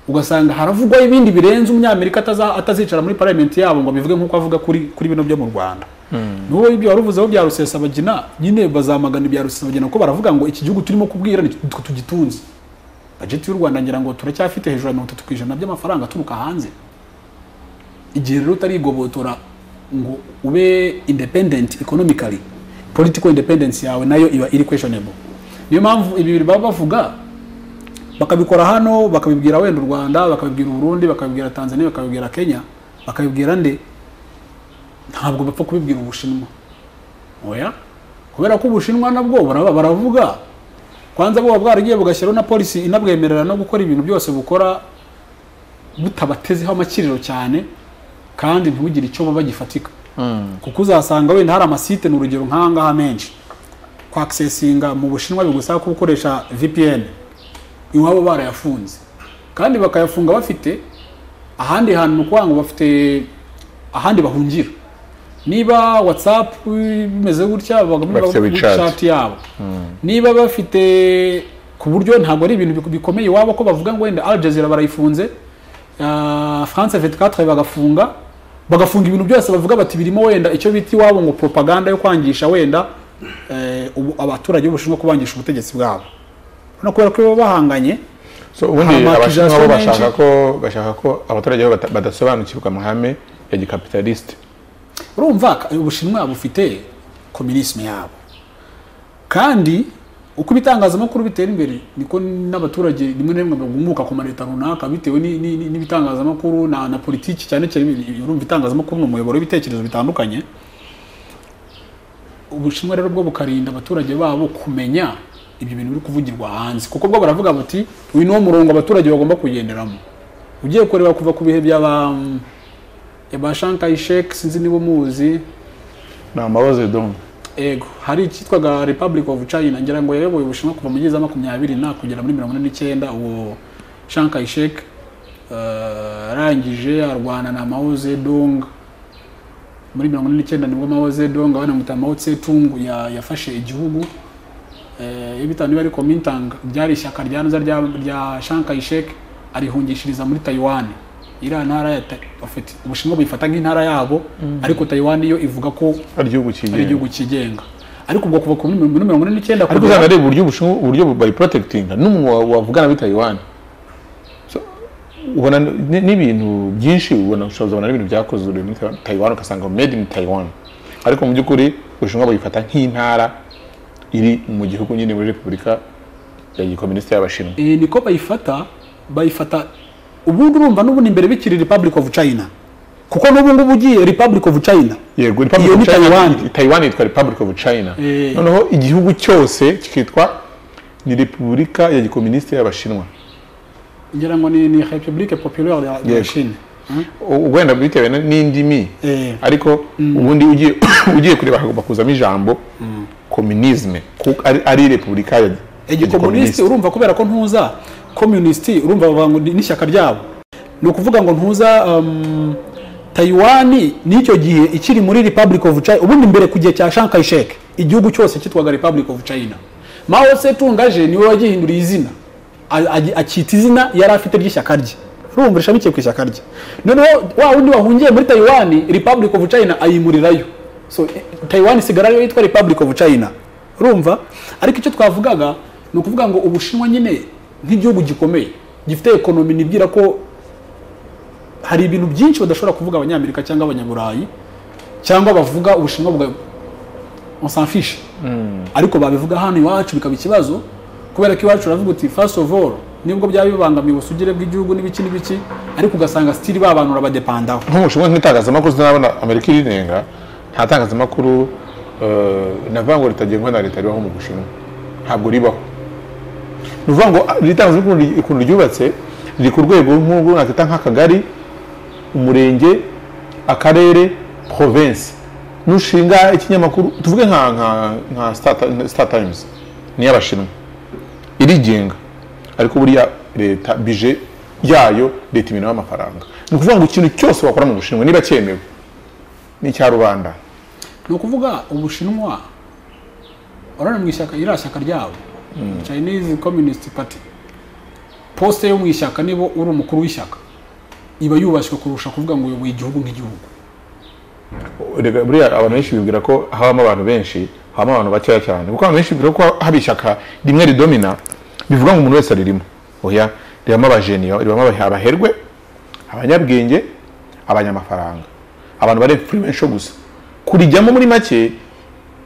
ugasanga haravugwaho ibindi birenze umunyamerika ataza- atazicara muri parliament yabo ngo bivuge nk'uko avuga kuri kuri bino byo mu rwanda n'uwo ibyo wari uvuzeho bya rusesabagina nyine bazamagana ibya rusesabagina kuko baravuga ngo iki gihugu turimo kubwira ni twe tugitunze bajeti y'u rwanda ngira ngo turacyafite hejuru ya mirongo itatu ku ijana by'amafaranga aturuka hanze igihe rero utarigobotora ngo ube independent economically political independence yawe nayo iba iri questionable niyo mpamvu ibi biri baba bavuga bakabikora hano bakabibwira wenda u rwanda bakabibwira uburundi bakabibwira tanzania bakabibwira kenya bakabibwira nde ntabwo bapfa kubibwira ubushinwa oya kubera ko ubushinwa nabwo baraba- baravuga kwanza buba bwaragiye bugashyiraho na polisi inabwemerera no gukora ibintu byose bukora butabatezeho amakiriro cyane kandi ntibugire icyo buba gifatika kuko uzasanga wenda hari amasite ni urugero nk'ahangaha menshi kwakisesinga mu bushinwa bigusaba ko ukoresha vpn iwabo barayafunze kandi bakayafunga bafite ahandi hantu ni ukuvuga ngo bafite ahandi bahungira niba whatsapp bimeze gutya bagomba Bafite WeChat. chat yabo niba bafite ku buryo ntabwo ari ibintu bik- bikomeye iwabo ko bavuga ngo wenda Al Jazeera barayifunze ah, France 24 bagafunga bagafunga ibintu byose bavuga bati birimo wenda icyo bita iwabo ngo propaganda yo kwangisha wenda eh, ubu- abaturage b'ubushinwa kubangisha ubutegetsi bwabo urabona kubera ko baba bahanganye so ubundi Amortization abashinwa bo menshi. bashaka ko bashaka ko abaturage babo bata- badasobanukirwa amahame ya gikapitalisite urumva ka- ubushinwa bufite komunisme yabo kandi uko ibitangazamakuru bitera imbere niko n'abaturage rimwe na rimwe bagumuka ku ma leta runaka bitewe ni- ni- ni- n'ibitangazamakuru na, na politiki cyane cyane ibi- urumva itangazamakuru ni umuyoboro w'ibitekerezo bitandukanye ubushinwa rero bwo bukarinda abaturage babo kumenya ibyo bintu biri kuvugirwa hanze kuko bwo baravuga bati uyu niwo murongo abaturage bagomba kugenderamo ugiye kureba kuva ku bihe by'aba ba shankayi sheke sinzi niba umuzi ni amaboze domu ego hari icyitwaga republic of china ngira ngo yayoboye ubushinwa kuva mu gihumbi kimwe magana cyenda makumyabiri na kugera muri mirongo ine n'icyenda uwo Chiang Kai-shek eh, arangije arwana na Mao Zedong muri mirongo ine n'icyenda nibwo Mao Zedong banamuta Mao Tse-tung ya- yafashe igihugu Eh, iyo bitanu niba ari Kuomintang ryari ishyaka rya nza rya rya Chiang Kai-shek arihungishiriza muri Taiwan iriya ntara ya Ta- ofite- Ubushinwa buyifata nk'intara yabo ariko Taiwan yo ivuga ko ari igihugu ari kigenga igihugu kigenga ariko ubwo kuva ku muri mirongo ine n'icyenda ariko kugera- uzana ari uburyo Ubushinwa- uburyo bayi porotegitinga n'umuntu wa- wavugana na Taiwan So, ubona ni- n'ibintu byinshi ubona ushobora kubona n'ibintu byakozwe muri Taiwan- Taiwan ugasanga made in Taiwan ariko mu by'ukuri Ubushinwa bayifata nk'intara iri mu gihugu nyine muri Repubulika ya Gikomunisite y'Abashinwa Eh, niko bayifata bayifata ubundi urumva n'ubundi imbere bikiri republic of china kuko n'ubu ngubu ugiye republic of china yego Iyo ni Republic of Taiwan. China Taiwan yitwa Republic of China Eh. noneho igihugu cyose kikitwa ni Repubulika ya Gikomunisite y'Abashinwa ngira ngo ni, ni republique populaire ya- ya Yego. chine U- wenda bitewe na- n'indimi Eh. ariko ubundi ugiye ugiye kureba hagomba kuzamo ijambo kominisme kuko ari- ari repubulika ya ya igikomunisiti gikomunisiti. urumva kubera ko ntuza communist urumva bavuga ngo ni- n'ishyaka ryabo ni ukuvuga ngo ntuza um, taiwan n'icyo gihe ikiri muri republic of china ubundi mbere ku gihe cya Chiang Kai-shek igihugu cyose cyitwaga republic of china mao Tse-tung aje niwe wagihinduriye izina A- agi- akita izina yari afite ry'ishyaka rye urumva rishamikiye ku ishyaka rye noneho wa wundi wahungiye muri taiwan republic of china ayimurirayo so eh, taiwan isigara ariyo yitwa republic of china urumva ariko icyo twavugaga ni ukuvuga ngo ubushinwa nyine nk'igihugu gikomeye gifite ekonomi nibwira ko hari ibintu byinshi badashobora kuvuga abanyamerika cyangwa abanyaburayi cyangwa bavuga ubushinwa bwa onsanfishe ariko babivuga hano iwacu bikaba ikibazo kubera ko iwacu uravuga uti first of all nibwo byaba bibangamiye ubusugire bw'igihugu n'ibiki n'ibiki ariko ugasanga sitiri ba bantu urabadepandaho nk'umushinwa nk'itangazamakuru sinabona amerika irinenga nta tangazamakuru eh, navuga ngo ritagengwa na leta ribaho mu bushinwa ntabwo ribaho ni ukuvuga ngo ah, iri tangazamakuru ri- ukuntu ryubatse riri ku rwego nk'urwo nakita nk'akagari umurenge akarere province nushinga ikinyamakuru tuvuge nka nka nka Star Ti- star times ni iy'abashinwa irigenga ariko buriya leta bije yayo leta imenaho amafaranga ni ukuvuga ngo ikintu cyose wakora mu bushinwa niba cyemewe ni icya rubanda ni ukuvuga ubushinwa urabona mu ishyaka iriya shyaka ryabo chinese communist party posite yo mu ishyaka niba uri umukuru w'ishyaka iba yubashywe kurusha kuvuga ngo uyoboye igihugu nk'igihugu Erega buriya abantu benshi bibwira ko habamo abantu benshi habamo abantu bakeya cyane kuko abantu benshi bibwira ko haba ishyaka rimwe ridomina bivuga ngo umuntu wese aririmo oya ribamo abajeni ribamo aba- abaherwe abanyabwenge abanyamafaranga abantu bari influential gusa kurijyamo muri make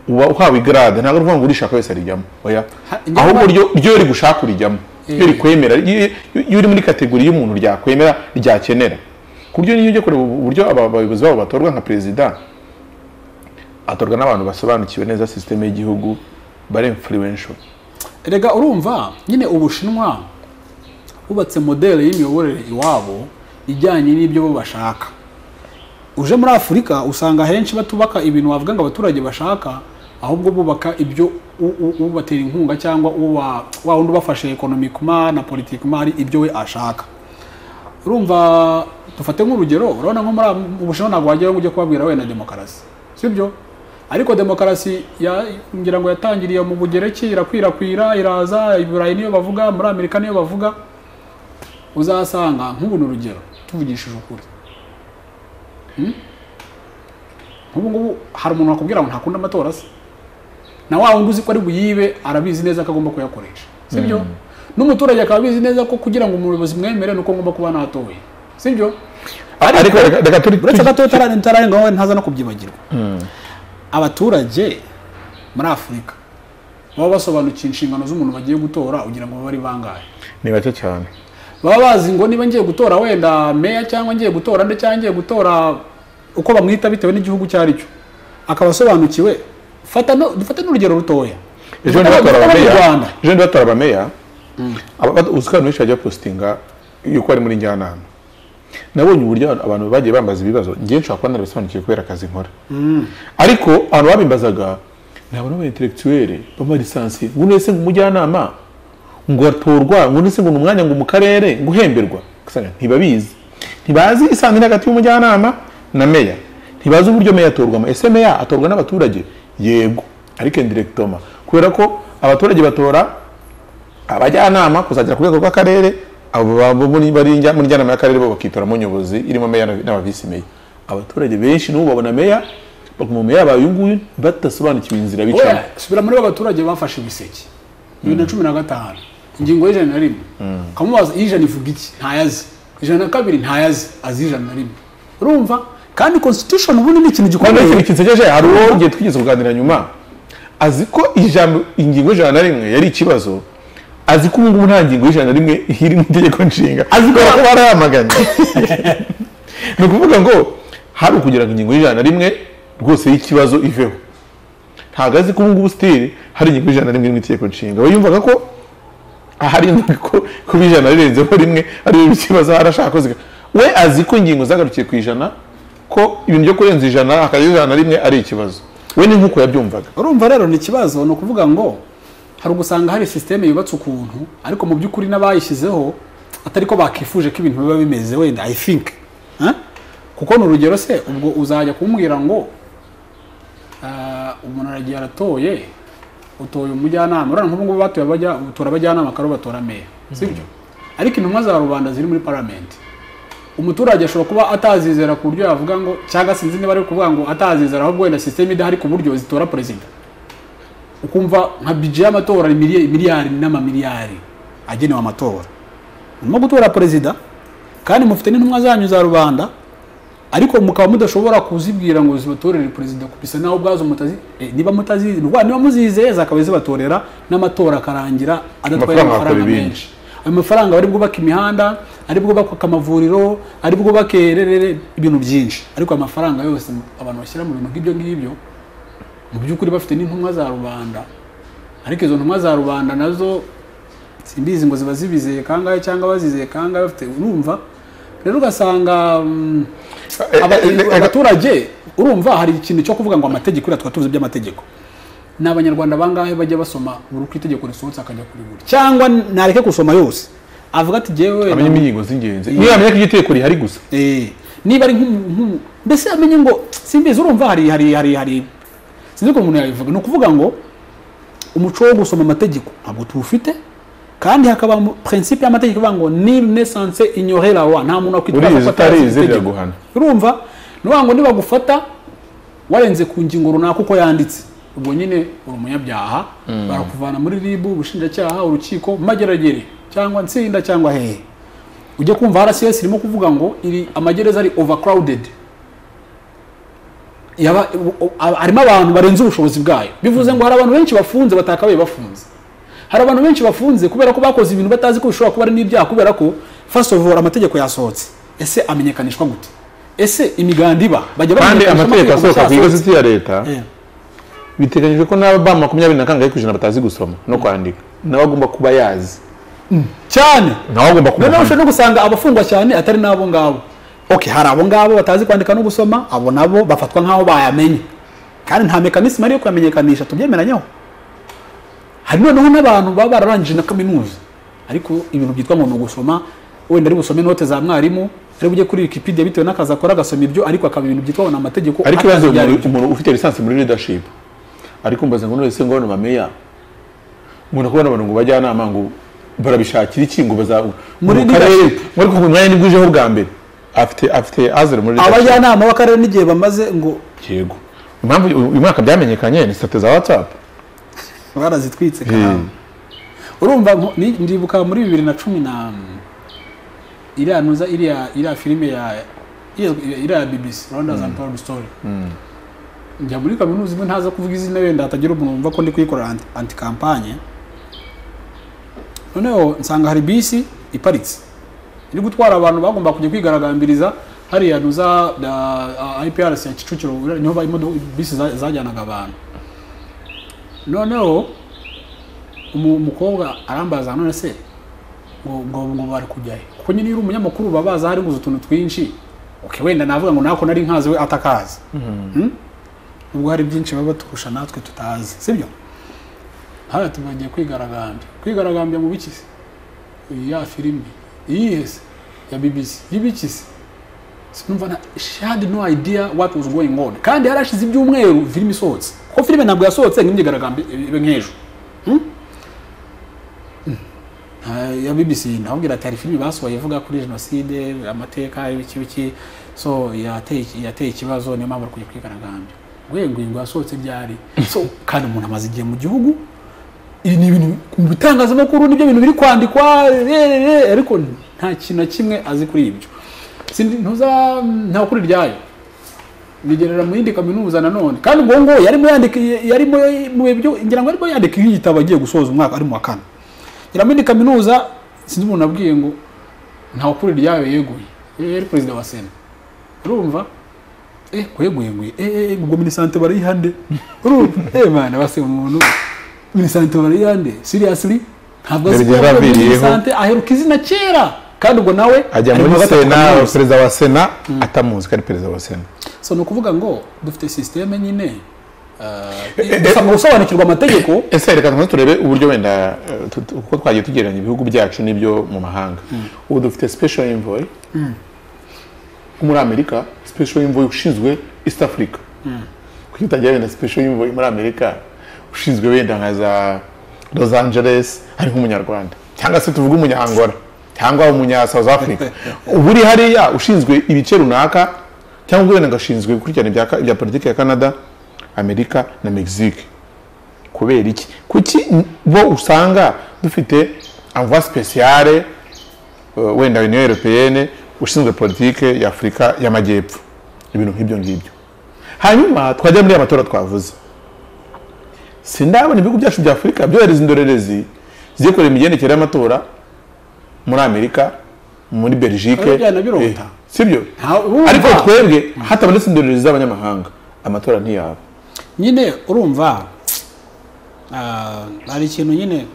uba uhawe igarade ntabwo ari ukuvuga ngo urishaka wese arijyamo oya Ha- njyewe ahubwo ba- ryo ryo rigushaka urijyamo ryo Eh. rikwemera iyo iyo uri muri kategori y'umuntu ryakwemera ryakenera ku buryo niyo ujya kureba uburyo aba bayobozi babo batorwa nka perezida atorwa n'abantu basobanukiwe neza sisiteme y'igihugu bari influential erega urumva nyine ubushinwa bubatse modele y'imiyoborere iwabo ijyanye n'ibyo bo bashaka uje muri afurika usanga ahenshi batubaka ibintu wavuga ngo abaturage bashaka ahubwo bubaka ibyo u- u- ubatera inkunga cyangwa uba- wa wundi ubafashe ekonomikuma na politikuma ibyo we ashaka urumva dufate nk'urugero urabona nko muri ab- ubushinwa ntabwo wajyayo ngo ujye kubabwira wenda demokarasi sibyo ariko demokarasi ya- ngira ngo yatangiriye mu bugereki irakwirakwira iraza iburayi niyo bavuga muri amerika niyo bavuga uzasanga nk'ubu ni urugero tuvugishije ukuri Hmm? nk'ubu ngubu hari umuntu wakubwira ngo ntakunda amatora se na wa wundi uzi ko ari buyibe arabizi neza ko agomba kuyakoresha sibyo n'umuturage akaba abizi neza ko kugira ngo umuyobozi mwemere ni uko ngomba kuba natoye sibyo ariko reka- reka turi uretse tujye- gato tararengaho ntaza no kubyibagirwa abaturage muri afurika baba basobanukiwe inshingano z'umuntu bagiye gutora kugira ngo babe ari bangahe ni bake cyane baba bazi ngo niba ngiye gutora wenda meya cyangwa ngiye gutora nde cyangwa ngiye gutora uko bamwita bitewe n'igihugu icyo ari cyo akaba asobanukiwe fata no dufate n'urugero rutoya ejo Dufate niba batora abadufata mu abameya Rwanda. ejo niba batora abameya aba- uzi ko abantu benshi bajya positinga yuko bari muri njyanama nabonye uburyo abantu- abantu bagiye bambaza ibibazo njye nshobora kuba narabisobanukiwe kubera akazi nkora ariko abantu babimbazaga ni abantu b'abaintelektuweli b'amalisansi ngo wese ngo umujyanama ngo atorwa ngo ndetse ngo ni umwanya ngo mu karere ngo uhemberwa ugasanga ntibabizi ntibazi isano iri hagati y'umujyanama na meya ntibazi uburyo meya atorwamo ese meya atorwa n'abaturage yego ariko indiregitoma kubera ko abaturage batora abajyanama kuzagera ku rwego rw'akarere abo baba muri bari njya- muri njyanama y'akarere bo bakitoramo nyobozi irimo meya na- n'abavisi meya abaturage benshi n'ubu babona meya bakuma meya yabaye uyu nguyu badasobanukiwe inzira bicamo oya subira muri abaturage bafashe ibiseke bibiri na cumi na gatanu ingingo y'ijana na rimwe kamubaza ijana ivuga iki ntayazi ijana na kabiri ntayazi azi ijana na rimwe urumva kandi constitution ubundi ni ikintu Kandi gikomeye ikintu kisekeje hari uwo igihe twigeze kuganira nyuma azi ko ijambo ingingo y'ijana na rimwe yari ikibazo azi ko ubu ngubu nta ngingo y'ijana na rimwe iri mu itegeko nshinga azi ko barayamaganye ni ukuvuga ngo hari ukugira ngo ingingo y'ijana na rimwe rwose y'ikibazo iveho ntabwo azi ko ubu ngubu sitiri hari ingingo y'ijana na rimwe iri mu itegeko nshinga we yumvaga ko ahari ingingo ko kuba ijana rirenzeho rimwe ari ibintu ikibazo harashaka ko zika we azi ko ingingo zagarukiye ku ijana ko ibintu byo kurenza ijana hakagira ijana na rimwe ari ikibazo we ni nk'uko yabyumvaga urumva rero ni ikibazo ni ukuvuga ngo hari ugusanga hari sisiteme yubatse ukuntu ariko mu by'ukuri n'abayishyizeho atari ko bakifuje ko ibintu biba bimeze wenda i think Eh? kuko ni urugero se ubwo uzajya kumbwira ngo ah, umuntu aragiye aratoye utoye umujyanama urabona nk'ubu ngubu batoye abajya- utora abajyanama akaba aribo batora meya sibyo ariko intumwa za rubanda ziri muri paramenti umuturage ashobora kuba atazizera ku buryo yavuga ngo cyangwa sinzi niba ari kuvuga ngo atazizera ahubwo wenda sisiteme idahari ku buryo zitora perezida ukumva nka bije y'amatora ni miliyari miliyari n'amamiliyari agenewe amatora murimo gutora perezida kandi mufite n'intumwa zanyu za rubanda ariko mukaba mudashobora kuzibwira ngo zibatorere perezida bisa naho ubwazo mutazi eh, niba mutazi rwa- niba muzizeye zakaba zibatorera n'amatora akarangira adatwaye Amafaranga bakora amafaranga ibindi. menshi ayo mafaranga bari bwubake imihanda ari bwubake amavuriro ari bwubake rerere ibintu byinshi ariko ayo mafaranga yose abantu bashyira mu bintu nk'ibyo ngibyo mu by'ukuri bafite n'intumwa za rubanda ariko izo ntumwa za rubanda nazo simbizi ngo ziba zibizeye kangahe cyangwa bazizeye kangahe bafite urumva rero ugasanga mm, Eh, aba- eh, eh, abaturage urumva hari ikintu cyo kuvuga ngo amategeko iriya tuba tuzi iby'amategeko ni abanyarwanda bangahe bajya basoma buri uko itegeko risohotse akajya kurigura cyangwa nareke gusoma yose avuga ati jyewe amenya ingingo z'ingenzi niyo yamenya ko itegeko rihari gusa Eh, niba ari nk'umu- nk'umu mbese amenye ngo simbizi urumva hari hari hari hari sinzi ko umuntu yabivuga ni ukuvuga ngo umuco wo gusoma amategeko ntabwo tuwufite kandi hakaba prinsipe y'amategeko ivuga ngo nil nesanse ignore la loi nta muntu wakwitwaza urizi ko atari utarizi itegeko. biraguhana urumva ni ukuvuga ngo nibagufata warenze ku ngingo runaka uko yanditse ubwo nyine uri umunyabyaha barakuvana muri ribu ubushinjacyaha urukiko mageragere cyangwa nsinda cyangwa hehe ujye kumva rcs irimo kuvuga ngo iri amagereza ari overcrowded Yaba- u- u- a- harimo abantu barenze ubushobozi bwayo bivuze ngo hari abantu benshi bafunze batakabaye bafunze hari abantu benshi bafunze kubera ko bakoze ibintu batazi ko bishobora kuba ari n'ibyaha kubera ko first of all amategeko yasohotse ese amenyekanishwa gute ese imiganda iba bajya kandi bamenyekanisha amategeko asohoka ku yasohotse. igazeti ya leta Eh. biteganyijwe ko n'aba makumyabiri na kangahe ku ijana batazi gusoma no kwandika nawe agomba kuba yazi cyane nawe agomba kuba noneho ushobora no gusanga abafungwa cyane atari n'abo ngabo okay hari abo ngabo batazi kwandika no gusoma abo nabo bafatwa nk'aho bayamenye kandi nta mekanisme ari yo kuyamenyekanisha tubyemeranyeho hari noneho n'abantu baba bararangije na kaminuza ariko ibintu byitwa ngo ni ugusoma wenda ari busome note za mwarimu ari bujye kuri wikipedia bitewe n'akazi akora agasoma ibyo ariko akaba ibintu byitwa ngo ni amategeko ariko atazi ibibazo ibyo ari byo. umuntu umuntu ufite lisansi muri leadership ariko mbaza ngo nonese ngo bano bameya umuntu kubona abantu ngo bajyanama ngo barabishakira iki ngo baza Muri mu karere leadership. muri kuva umwanya nibwo ujeho bwa mbere afite afite azere muri leadership abajyanama b'akarere n'igihe bamaze ngo yego impamvu uyu uyu mwaka byamenyekanye ni sitati za whatsapp barazitwitse karamba urumva nko- ni- ndibuka muri bibiri na cumi na iriya nuza iriya iriya filime ya iriya- iriya ya bbc rwanda and proud story njya muri kaminuza imwe ntaza kuvuga izina wenda hatagira umuntu wumva ko ndi kuyikorera anti- anti kampanye noneho nsanga hari bisi iparitse iri gutwara abantu bagomba kujya kwigaragambiriza hariya nuza iprc ya kicukiro niho ba- imodoka bisi za- zajyanaga abantu noneho umu- umukobwa arambaza none se ngo ngo ngo bari kujya he kuko nyine iyo uri umunyamakuru baba bazi ahari guza utuntu twinshi okay wenda navuga ngo nako nari nkazi we atakazi Hmm? ubwo hari byinshi baba baturusha natwe tutazi sibyo hano tubagiye kwigaragambya kwigaragambya mu biki se ya filimi iyihe se ya bibisi y'ibiki se sinumva na she had no idea what was going on kandi yarashize ibyumweru filimi isohotse kuko filime ntabwo yasohotse nk'imyigaragambyo ibe nk'ejo Hmm? nta- ya BBC nababwira ati hari filime basohoye ivuga kuri jenoside amateka ibiki biki so yateye iki- yateye ikibazo niyo mpamvu kujya kwigaragambya gwegwingo yasohotse byari so kandi umuntu amaze igihe mu gihugu ibi ni ibintu mu bitangazamakuru nibyo bintu biri kwandikwa eh, eh, eh, ariko nta kintu na kimwe azi kuri ibyo Sindi- ntuza nta kuri ryayo nigerera mu yindi kaminuza nanone kandi ubwo ngo yarimo yandika yarimo mu byo ngira ngo arimo yandika igitabo agiye gusoza umwaka ari mu wa kane ngira mu yindi kaminuza sinzi umuntu abwiye ngo ntawe kuri ryayo yeguye Eh, yari perezida wa sena urumva eh kweguye nguye eh eh ubwo minisante barayihande urumva eh mana base umuntu minisante barayihande seriously ntabwo Dore azi igihe ko ari yaraviriyeho. minisante aheruka izina kera kandi ubwo nawe ajya ari mu muri wa gatatu sena kaminuza. perezida wa sena atamuzi ko ari perezida wa sena so ni ukuvuga ngo dufite sisiteme nyine eh, dusabwa gusobanukirwa amategeko ese reka tumaze turebe uburyo wenda eh, tu- tu- uko twagiye tugereranya ibihugu byacu n'ibyo mu mahanga ubu dufite special envoy wo muri amerika special envoy ushinzwe east africa kuki utagira wenda special envoy muri amerika ushinzwe wenda nka za los angeles ari nk'umunyarwanda cyangwa se tuvuge umunyangora cyangwa umunya south africa uba uri hariya ushinzwe ibice runaka cyangwa wenda ngo ashinzwe gukurikirana ibya ka- ibya politiki ya canada amerika na mexique kubera iki kuki bo usanga dufite amva spesiyare wenda uniyo europeyene ushinzwe politike ya afurika y'amajyepfo ibintu nk'ibyo ngibyo hanyuma twajya muri amatora twavuze sindabona ibihugu byacu bya afurika byohereza indorerezi zikorera imigendekere y'amatora muri amerika muri belgique Ariko byanabirota. Eh, sibyo Nta- urumva. ariko twebwe hatabonetse indorerezi z'abanyamahanga amatora ntiyaba nyine urumva ah, hari ikintu nyine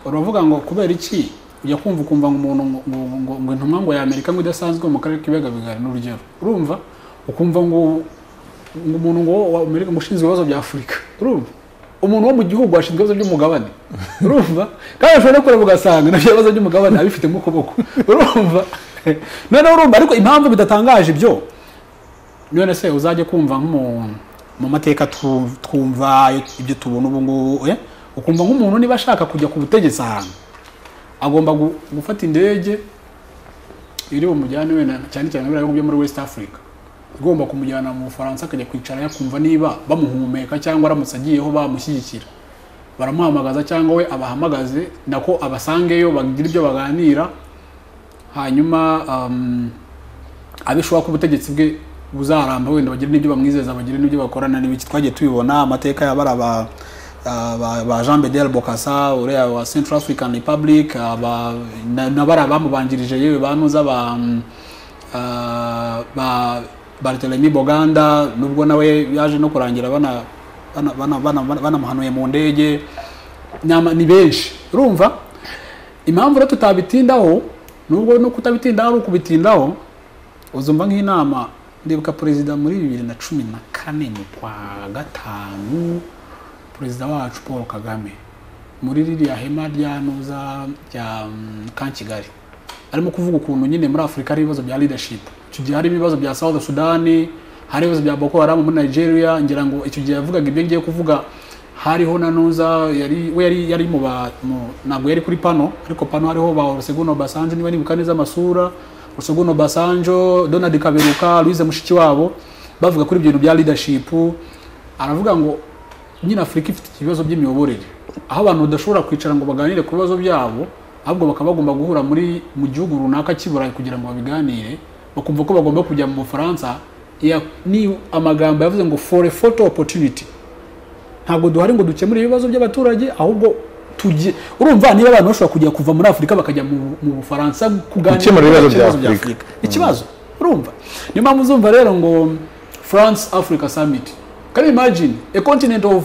uravuga ngo kubera iki ujya kumva ukumva ngo umuntu ngo- ngo- ngo- ngo intumwa ngo ya Amerika ngo idasanzwe mu karere k'ibigabigari n'urugero urumva ukumva ngo ngo umuntu ngo wa Amerika ngo ushinzwe ibibazo bya Afurika urumva umuntu wo mu gihugu ashinzwe ibibazo by'umugabane urumva kandi ushobora no kureba ugasanga nabyo ibibazo by'umugabane abifite mu kuboko urumva noneho urumva ariko impamvu bidatangaje ibyo none se uzajya kumva nk'umuntu mu mateka tu- twumva ibyo tubona ubu ngubu eh? ukumva nk'umuntu niba ashaka kujya ku butegetsi ahantu agomba gu- gufata indege iri bumujyane wenda cyane cyane biriya bihugu byo muri west africa igomba kumujyana mu bufaransa akajya kwicara yakumva niba bamuhumeka cyangwa aramutse agiyeho bamushyigikira baramuhamagaza cyangwa we abahamagaze nako abasangeyo bagira ibyo baganira hanyuma um, abe ishobora ko ubutegetsi bwe buzaramba wenda bagire n'ibyo bamwizeza bagire n'ibyo bakorana n'ibiki twagiye tubibona amateka y'abari aba ah, ba- ba Jean Bedel Bokassa uriya wa Central African Republic aba na- nabari abamubanjirije yewe banuza ba mm, ah, ba Barthélemy Boganda nubwo nawe yaje no kurangira bana bana- bana- bana- bana- banamuhanuye mu ndege Nyama- ni benshi urumva impamvu rero tutabitindaho nubwo no kutabitindaho ari ukubitindaho uzumva nk'inama ndibuka perezida muri bibiri na cumi na kane mu kwa gatanu perezida wacu paul kagame muri ririya hema rya nuza rya mm, kan kigali arimo kuvuga ukuntu nyine muri afurika hari ibibazo bya leadership icyo gihe hari ibibazo bya south sudani hari ibibazo bya boko haram muri nigeria ngira ngo icyo gihe yavugaga ibyo ngiye kuvuga hariho na nuza yari we yari yari mu ba mu- ntabwo yari kuri pano ariko pano hariho ba Olusegun Obasanjo niba nibuka neza amasura Olusegun Obasanjo Donald Kaberuka Louise Mushikiwabo bavuga kuri ibyo bintu bya leadership aravuga ngo nyine Afurika ifite ibibazo by'imiyoborere aho abantu badashobora kwicara ngo baganire ku bibazo byabo ahubwo bakaba bagomba guhura muri mu gihugu runaka cy'i Burayi kugira ngo babiganire bakumva ko bagomba kujya mu Bufaransa Ya- ni amagambo yavuze ngo for a photo opportunity ntabwo duhari ngo dukemure ibibazo by'abaturage ahubwo tujye urumva niba abantu bashobora kujya kuva muri afurika bakajya mu, mu bufaransa kuganira Gukemura ibibazo ku bya bibazo Afurika. ikibazo urumva niyo mpamvu uzumva rero ngo france africa summit can you imagine a continent of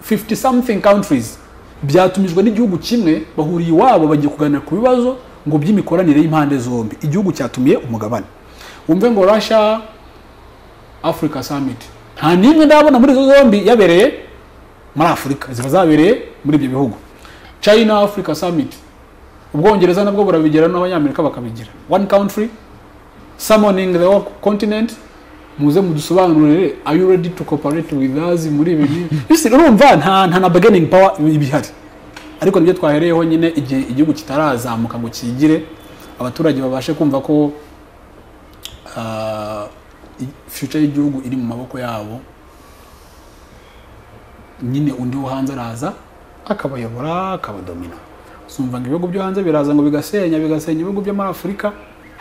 50 something countries byatumijwe n'igihugu kimwe bahuriye iwabo bagiye kuganira ku bibazo ngo by'imikoranire y'impande zombi igihugu cyatumiye umugabane wumve ngo russia Africa Summit nta n'imwe ndabona muri izo zombi yabereye muri afurika ziba zabereye muri ibyo bihugu china africa summit ubwongereza nabwo burabigera n'abanyamerika bakabigira one country summoning the whole continent muze mudusobanurire are you ready to cooperate with us muri ibi bintu Listen, urumva nta nta na bargaining power iba ihari ariko nibyo twahereyeho nyine igihe igihugu kitarazamuka ngo kigire abaturage babashe kumva ko ah, i- future y'igihugu iri mu maboko yabo nyine undi wo hanze araza akabayobora akabadomina sumva ngo ibihugu byo hanze biraza ngo bigasenya bigasenya ibihugu byo muri afurika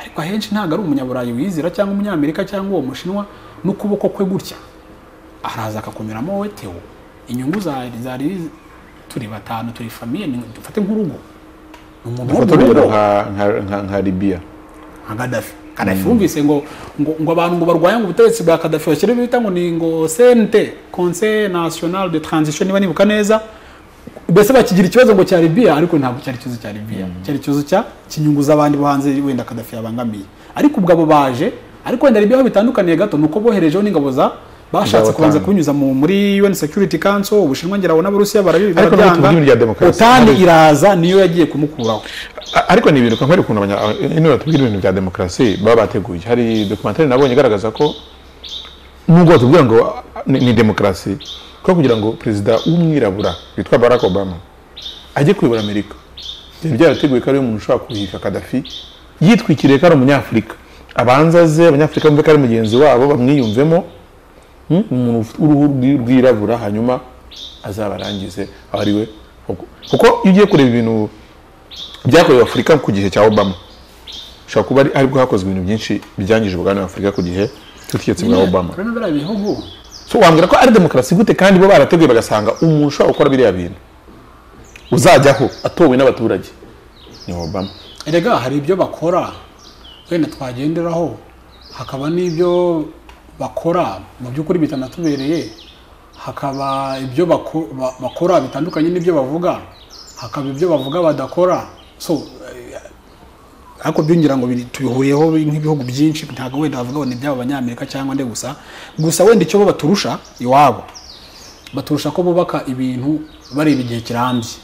ariko ahenshi ntabwo ari umunyaburayi wizera cyangwa umunyamerika cyangwa uwo mushinwa n'ukuboko kwe gutya araza akakunyuramo wowe tewo inyungu zari zari turi batanu turi famiye ni- dufate nk'urugo ni umuntu dufata urugero w'umugabo nka- nka- nka- nka libiya nka Gaddafi Gaddafi wumvise ngo ngo ngo abantu ngo barwaye ngo ubutegetsi bwa Gaddafi bashyira ibyo bita ngo ni ngo CNT Conseil National de Transition niba nibuka neza mbese bakigira ikibazo ngo cya Libya ariko ntabwo cyari ikibazo cya Libya cyari ikibazo cya kinyungu z'abandi bo hanze wenda Gaddafi yabangamiye ariko ubwo abo baje ariko wenda Libya aho bitandukaniye gato ni uko boherejeho n'ingabo za bashatse Z'abatanu. kubanza kubinyuza mu muri UN Security Council ubushinwa ngira na Burusiya barabi Ariko no mu tuntu rya demokarasi. Otani iraza niyo yagiye kumukuraho A- ariko ni ibintu kwambara ukuntu abanya niba batubwira ibintu bya demokarasi baba bateguye hari dokumentari nabonye igaragaza ko nubwo batubwira ngo a- ni, ni demokarasi ko kugira ngo perezida w'umwirabura witwa barack obama ajye kuyobora amerika byari byarateguwe ko ariwe muntu ushobora kuhiga kadafi yitwikiriye ko ari umunyafurika abanza aze abanyafurika bumve ko ari mugenzi wabo bamwiyumvemo Hmm? umuntu ufite uruhu rwi- rwirabura hanyuma azabarangize aho ari we Kuko- kuko iyo ugiye kureba ibintu byakorewe afurika ku gihe cya obama ushobora kuba ari aribwo hakozwe ibintu byinshi byangije ubugabane afurika ku gihe cy'ubutegetsi bwa obama Urabona biriya bihugu so wambwira ko ari demokarasi gute kandi bo barateguye bagasanga umuntu ushobora gukora biriya bintu uzajyaho atowe n'abaturage ni obama erega hari ibyo bakora wenda twagenderaho hakaba n'ibyo bakora mu by'ukuri bitanatubereye hakaba ibyo bako- ba- bakora bitandukanye n'ibyo bavuga hakaba ibyo bavuga badakora so eh, ariko byongera ngo biri- tubihuriyeho nk'ibihugu byinshi ntabwo wenda bavuga ngo ni iby'abo banyamerika cyangwa nde gusa gusa wenda icyo bo baturusha iwabo baturusha ko bubaka ibintu bareba igihe kirambye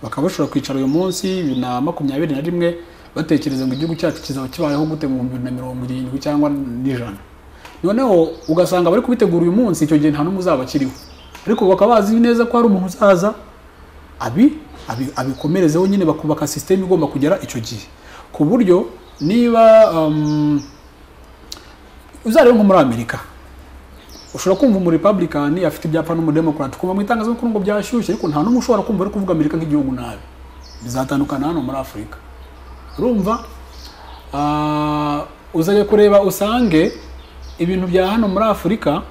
bakaba bashobora kwicara uyu munsi bibiri na makumyabiri na rimwe batekereza ngo igihugu cyacu kizaba kibayeho gute mu bihumbi bibiri na mirongo irindwi cyangwa n'ijana noneho ugasanga bari kubitegura uyu munsi icyo gihe nta n'umwe uzaba akiriho ariko bakaba bazi neza ko hari umuntu uzaza abi abi- abikomerezeho nyine bakubaka sisiteme igomba kugera icyo gihe ku buryo niba um, uzareba nko muri amerika ushobora kumva umurepublikani afite ibyapa n'umudemokarati ukumva mu itangazamakuru ngo byashyushye ariko nta n'umwe ushobora kumva ari kuvuga amerika nk'igihugu nabi bizatandukana hano muri afurika urumva Ah, uzajya kureba usange ibintu bya hano muri afurika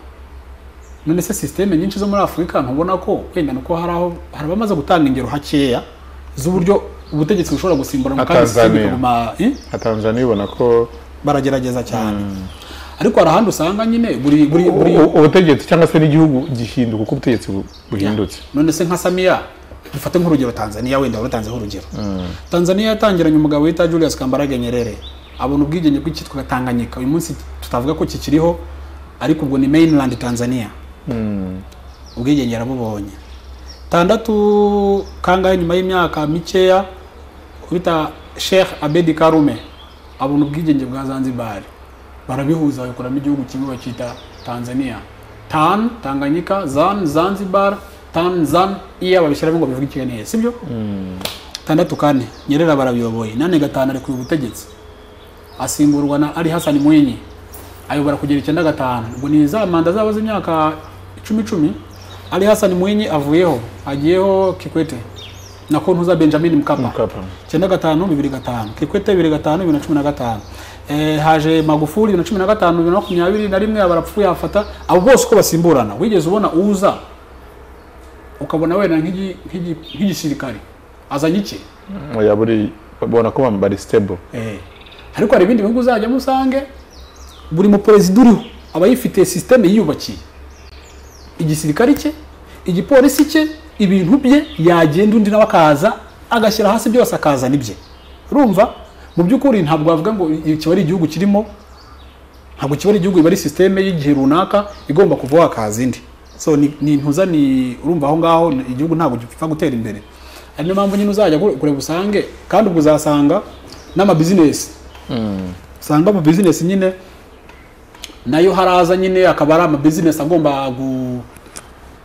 none se sisiteme nyinshi zo muri afurika ntubona ko wenda ni uko hari aho hari abamaze gutanga ingero hakeya z'uburyo ubutegetsi bushobora gusimbura mu kanya Tanzania. bikaguma eh? nka tanzania ubona ko baragerageza cyane ariko hari ahandi usanga nyine buri buri u- buri u- ubutegetsi cyangwa se n'igihugu gihinduka uko ubutegetsi bu- buhindutse none se nka samiya dufate nk'urugero tanzania wenda waratanzeho urugero tanzania yatangiranye umugabo wita julius kambarage nyerere abona ubwigenge bw'icyitwa tanganyika uyu munsi tutavuga ko kikiriho ariko ubwo ni mainland tanzania ubwigenge yarabubonye tandatu kangahe nyuma y'imyaka mikeya bita sheikh abedi karume abona ubwigenge bwa zanzibar barabihuza babikoramo igihugu kimwe bakita tanzania tan tanganyika zan zanzibar tan zan iya babishyiramo ngo bivugikane sibyo tandatu kane nyerera barabiyoboye nane gatanu arekuye ubutegetsi asimburwa na ali hasani mwinyi ayobora kugera icyenda gatanu ubwo ni za manda zabo z'imyaka icumi icumi ali hasani mwinyi avuyeho hagiyeho kikwete na kontuza benjamin mkapa Mkapa. icyenda gatanu bibiri gatanu kikwete bibiri gatanu bibiri na cumi na gatanu Eh, haje magufuli bibiri na cumi na gatanu bibiri na makumyabiri na rimwe barapfuye hafata abo bose uko basimburana wigeze ubona uza ukabona wenda nk'igi- nk'igi- nk'igisirikare azanye iki ya buri ubona ko bari stable Eh. ariko hari ibindi bihugu uzajyamo usange buri muperezida uriho aba yifite sisiteme yiyubakiye igisirikare cye igipolisi cye ibintu bye yagenda undi nawe akaza agashyira hasi byose akazana ibye urumva mu by'ukuri ntabwo wavuga ngo i- kiba ari igihugu kirimo ntabwo kiba ari igihugu iba ari sisiteme y'igihe runaka igomba kuvaho hakaza indi so ni ni intuza ni urumva aho ngaho ni- igihugu ntabwo gipfa gutera imbere ari niyo mpamvu nyine uzajya kure- kureba usange kandi ubwo uzasanga n'amabizinesi usanga amabizinesi nyine nayo haraza nyine akaba ari amabizinesi agomba gu-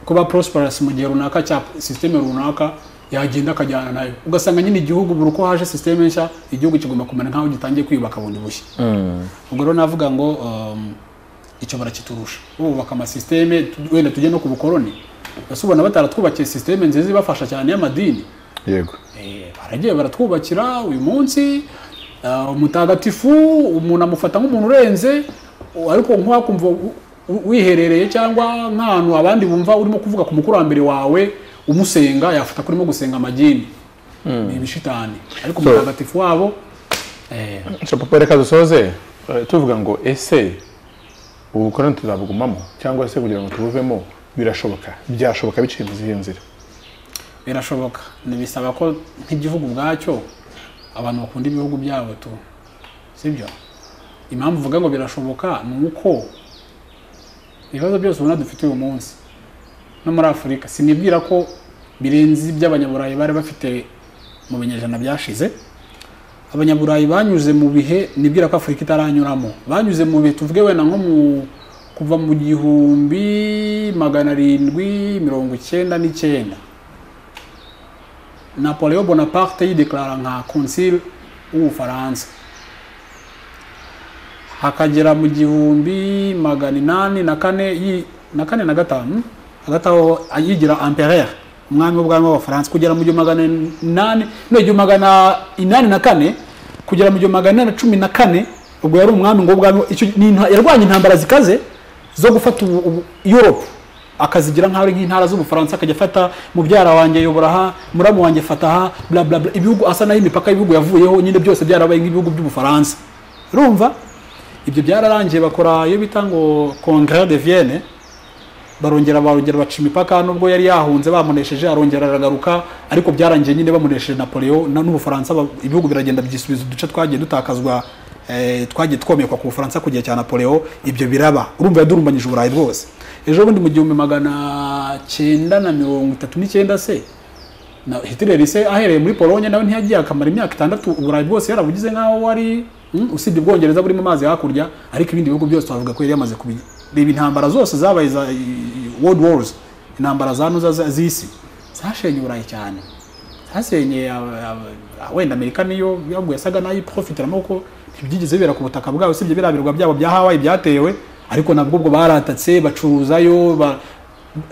kuba prosperous mu gihe runaka cya sisiteme runaka yagenda akajyana nayo ugasanga nyine igihugu buri uko haje sisiteme nshya igihugu kigomba kumera nk'aho gitangiye kwiyubaka bundi bushya ubwo rero navuga ngo um, icyo barakiturusha bubaka amasisiteme tu- wenda tujye no ku bukoroni ese ubona bataratwubakiye sisiteme nziza ibafasha cyane y'amadini yego Eh, baragiye baratwubakira uyu munsi ah, umutagatifu umuntu amufata nk'umuntu urenze u- ariko nk'uwakumva u- u- wiherereye cyangwa nk'ahantu abandi bumva urimo kuvuga ku mukurambere wawe umusenga yafata ko urimo gusenga amagini ni ibishitani ariko So- umutagatifu wabo eh, nshya papa reka dusoze eh, tuvuga ngo ese ubukoroni tuzabugumamo cyangwa se kugira ngo tubuvemo birashoboka byashoboka biciye mu zihe nzira birashoboka ntibisaba ko nk'igihugu ubwacyo abantu bakunda ibihugu byabo tu sibyo impamvu uvuga ngo birashoboka ni uko ibibazo byose ubona dufite uyu munsi no muri afurika sinibwira ko birenze iby'abanyaburayi bari bafite mu binyejana byashize abanyaburayi banyuze mu bihe nibwira ko afurika itaranyuramo banyuze mu bihe tuvuge wenda nko mu kuva mu gihumbi magana arindwi mirongo icyenda n'icyenda Napoleon Bonaparte yideklara nka konsili w'Ubufaransa hakagera mu gihumbi magana inani na kane yi- na kane na gatanu hagati aho yigira empereur umwami w'ubwami w'abafaransa kugera mu gihumbi magana inani no igihumbi magana inani na kane kugera mu gihumbi magana inani na cumi na kane ubwo yari umwami ngo w'ubwami icyo ni inta- yarwanya intambara zikaze zo gufata ubu, ubu, Europe akazigira nk'aho ari nk'intara z'ubufaransa akajya afata mubyara wanjye yobora aha muramu wanjye fata aha bla bla bla ibihugu asa naho imipaka y'ibihugu yavuyeho nyine byose byarabaye nk'ibihugu by'ubufaransa urumva ibyo byararangiye bakora iyo bita ngo congrès de vienne barongera barongera baca imipaka nubwo yari yahunze bamunesheje arongera aragaruka ariko byarangiye nyine bamunesheje napoleon na- n'ubufaransa ba- ibihugu biragenda byisubiza uduce twagiye dutakazwa eh, twagiye twomekwa ku bufaransa ku gihe cya napoleon ibyo biraba urumva yadurumbanyije uburayi bwose ejo bundi mu gihumbi magana cyenda na mirongo itatu n'icyenda se na Hitler se ahereye muri Polonye nawe ntiyagiye akamara imyaka itandatu uburayi bwose yarabugize nkaho wari mm, usibye ubwongereza burimo amazi hakurya ariko ibindi bihugu byose bavuga ko yari yamaze kubi- reba intambara zose zabaye za i- i- world wars intambara zanuza za- z'isi zashenye uburayi cyane zasenyeye aba- aba- wenda amerika niyo yabwo yasaga nayo iprofitiramo kuko ntibyigeze bibera ku butaka bwabo usibye biriya birwa byabo bya hawaii byatewe ariko nabwo ubwo baratatse bacuruzayo ba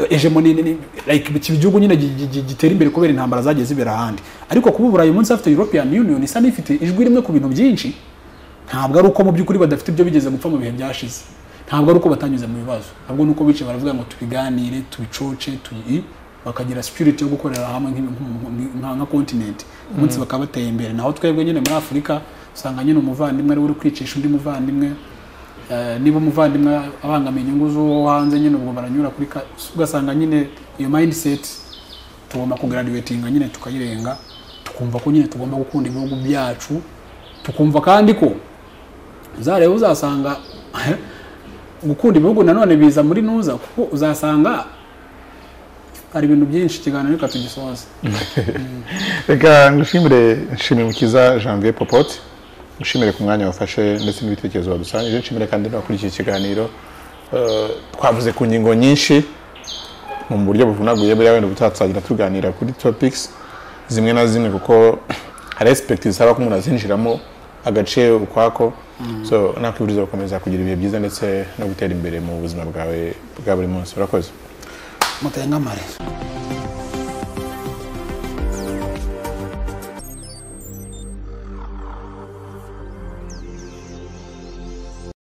hegemoni ni- ni- like iki gihugu nyine gi- gi- gi- gitera imbere kubera intambara zagiye zibera ahandi ariko kuba uburayi umunsi afite european union isa n'ifite ijwi rimwe ku bintu byinshi ntabwo ari uko mu by'ukuri badafite ibyo bigeze gupfa mu bihe byashize ntabwo ari uko batanyuze mu bibazo ahubwo ni uko bicaye baravuga ngo tubiganire tubicoce tubi bakagira spirit yo gukorera hamwe nk'ibi- nk- nk- nka nka continent umunsi bakaba bateye imbere naho twebwe nyine muri afurika usanga nyine umuvandimwe ari we uri kwicisha undi muvandimwe Eh, niba umuvandimwe abangamiye inyungu z'uwo hanze nyine ubwo baranyura kuri ka- ugasanga nyine iyo mindset tugomba kugraduatinga nyine tukayirenga tukumva ko nyine tugomba gukunda ibihugu byacu tukumva kandi ko uzareba uzasanga gukunda ibihugu nanone biza muri nuza kuko uzasanga hari ibintu byinshi ikiganiro reka tugisoze reka ngushimire nshimire mukiza janvier popote ngushimire ku mwanya wafashe ndetse n'ibitekerezo wadusangije nshimire kandi n'abakurikiye ikiganiro Eh, twavuze ku ngingo nyinshi mu buryo buvunaguye buriya wenda ubutaha tuzagenda tuganira kuri topics zimwe na zimwe kuko hari aspekiti zisaba ko umuntu azinjiramo agace ukwako so nakwifuriza gukomeza kugira ibihe byiza ndetse no gutera imbere mu buzima bwawe bwa buri munsi urakoze mutengamare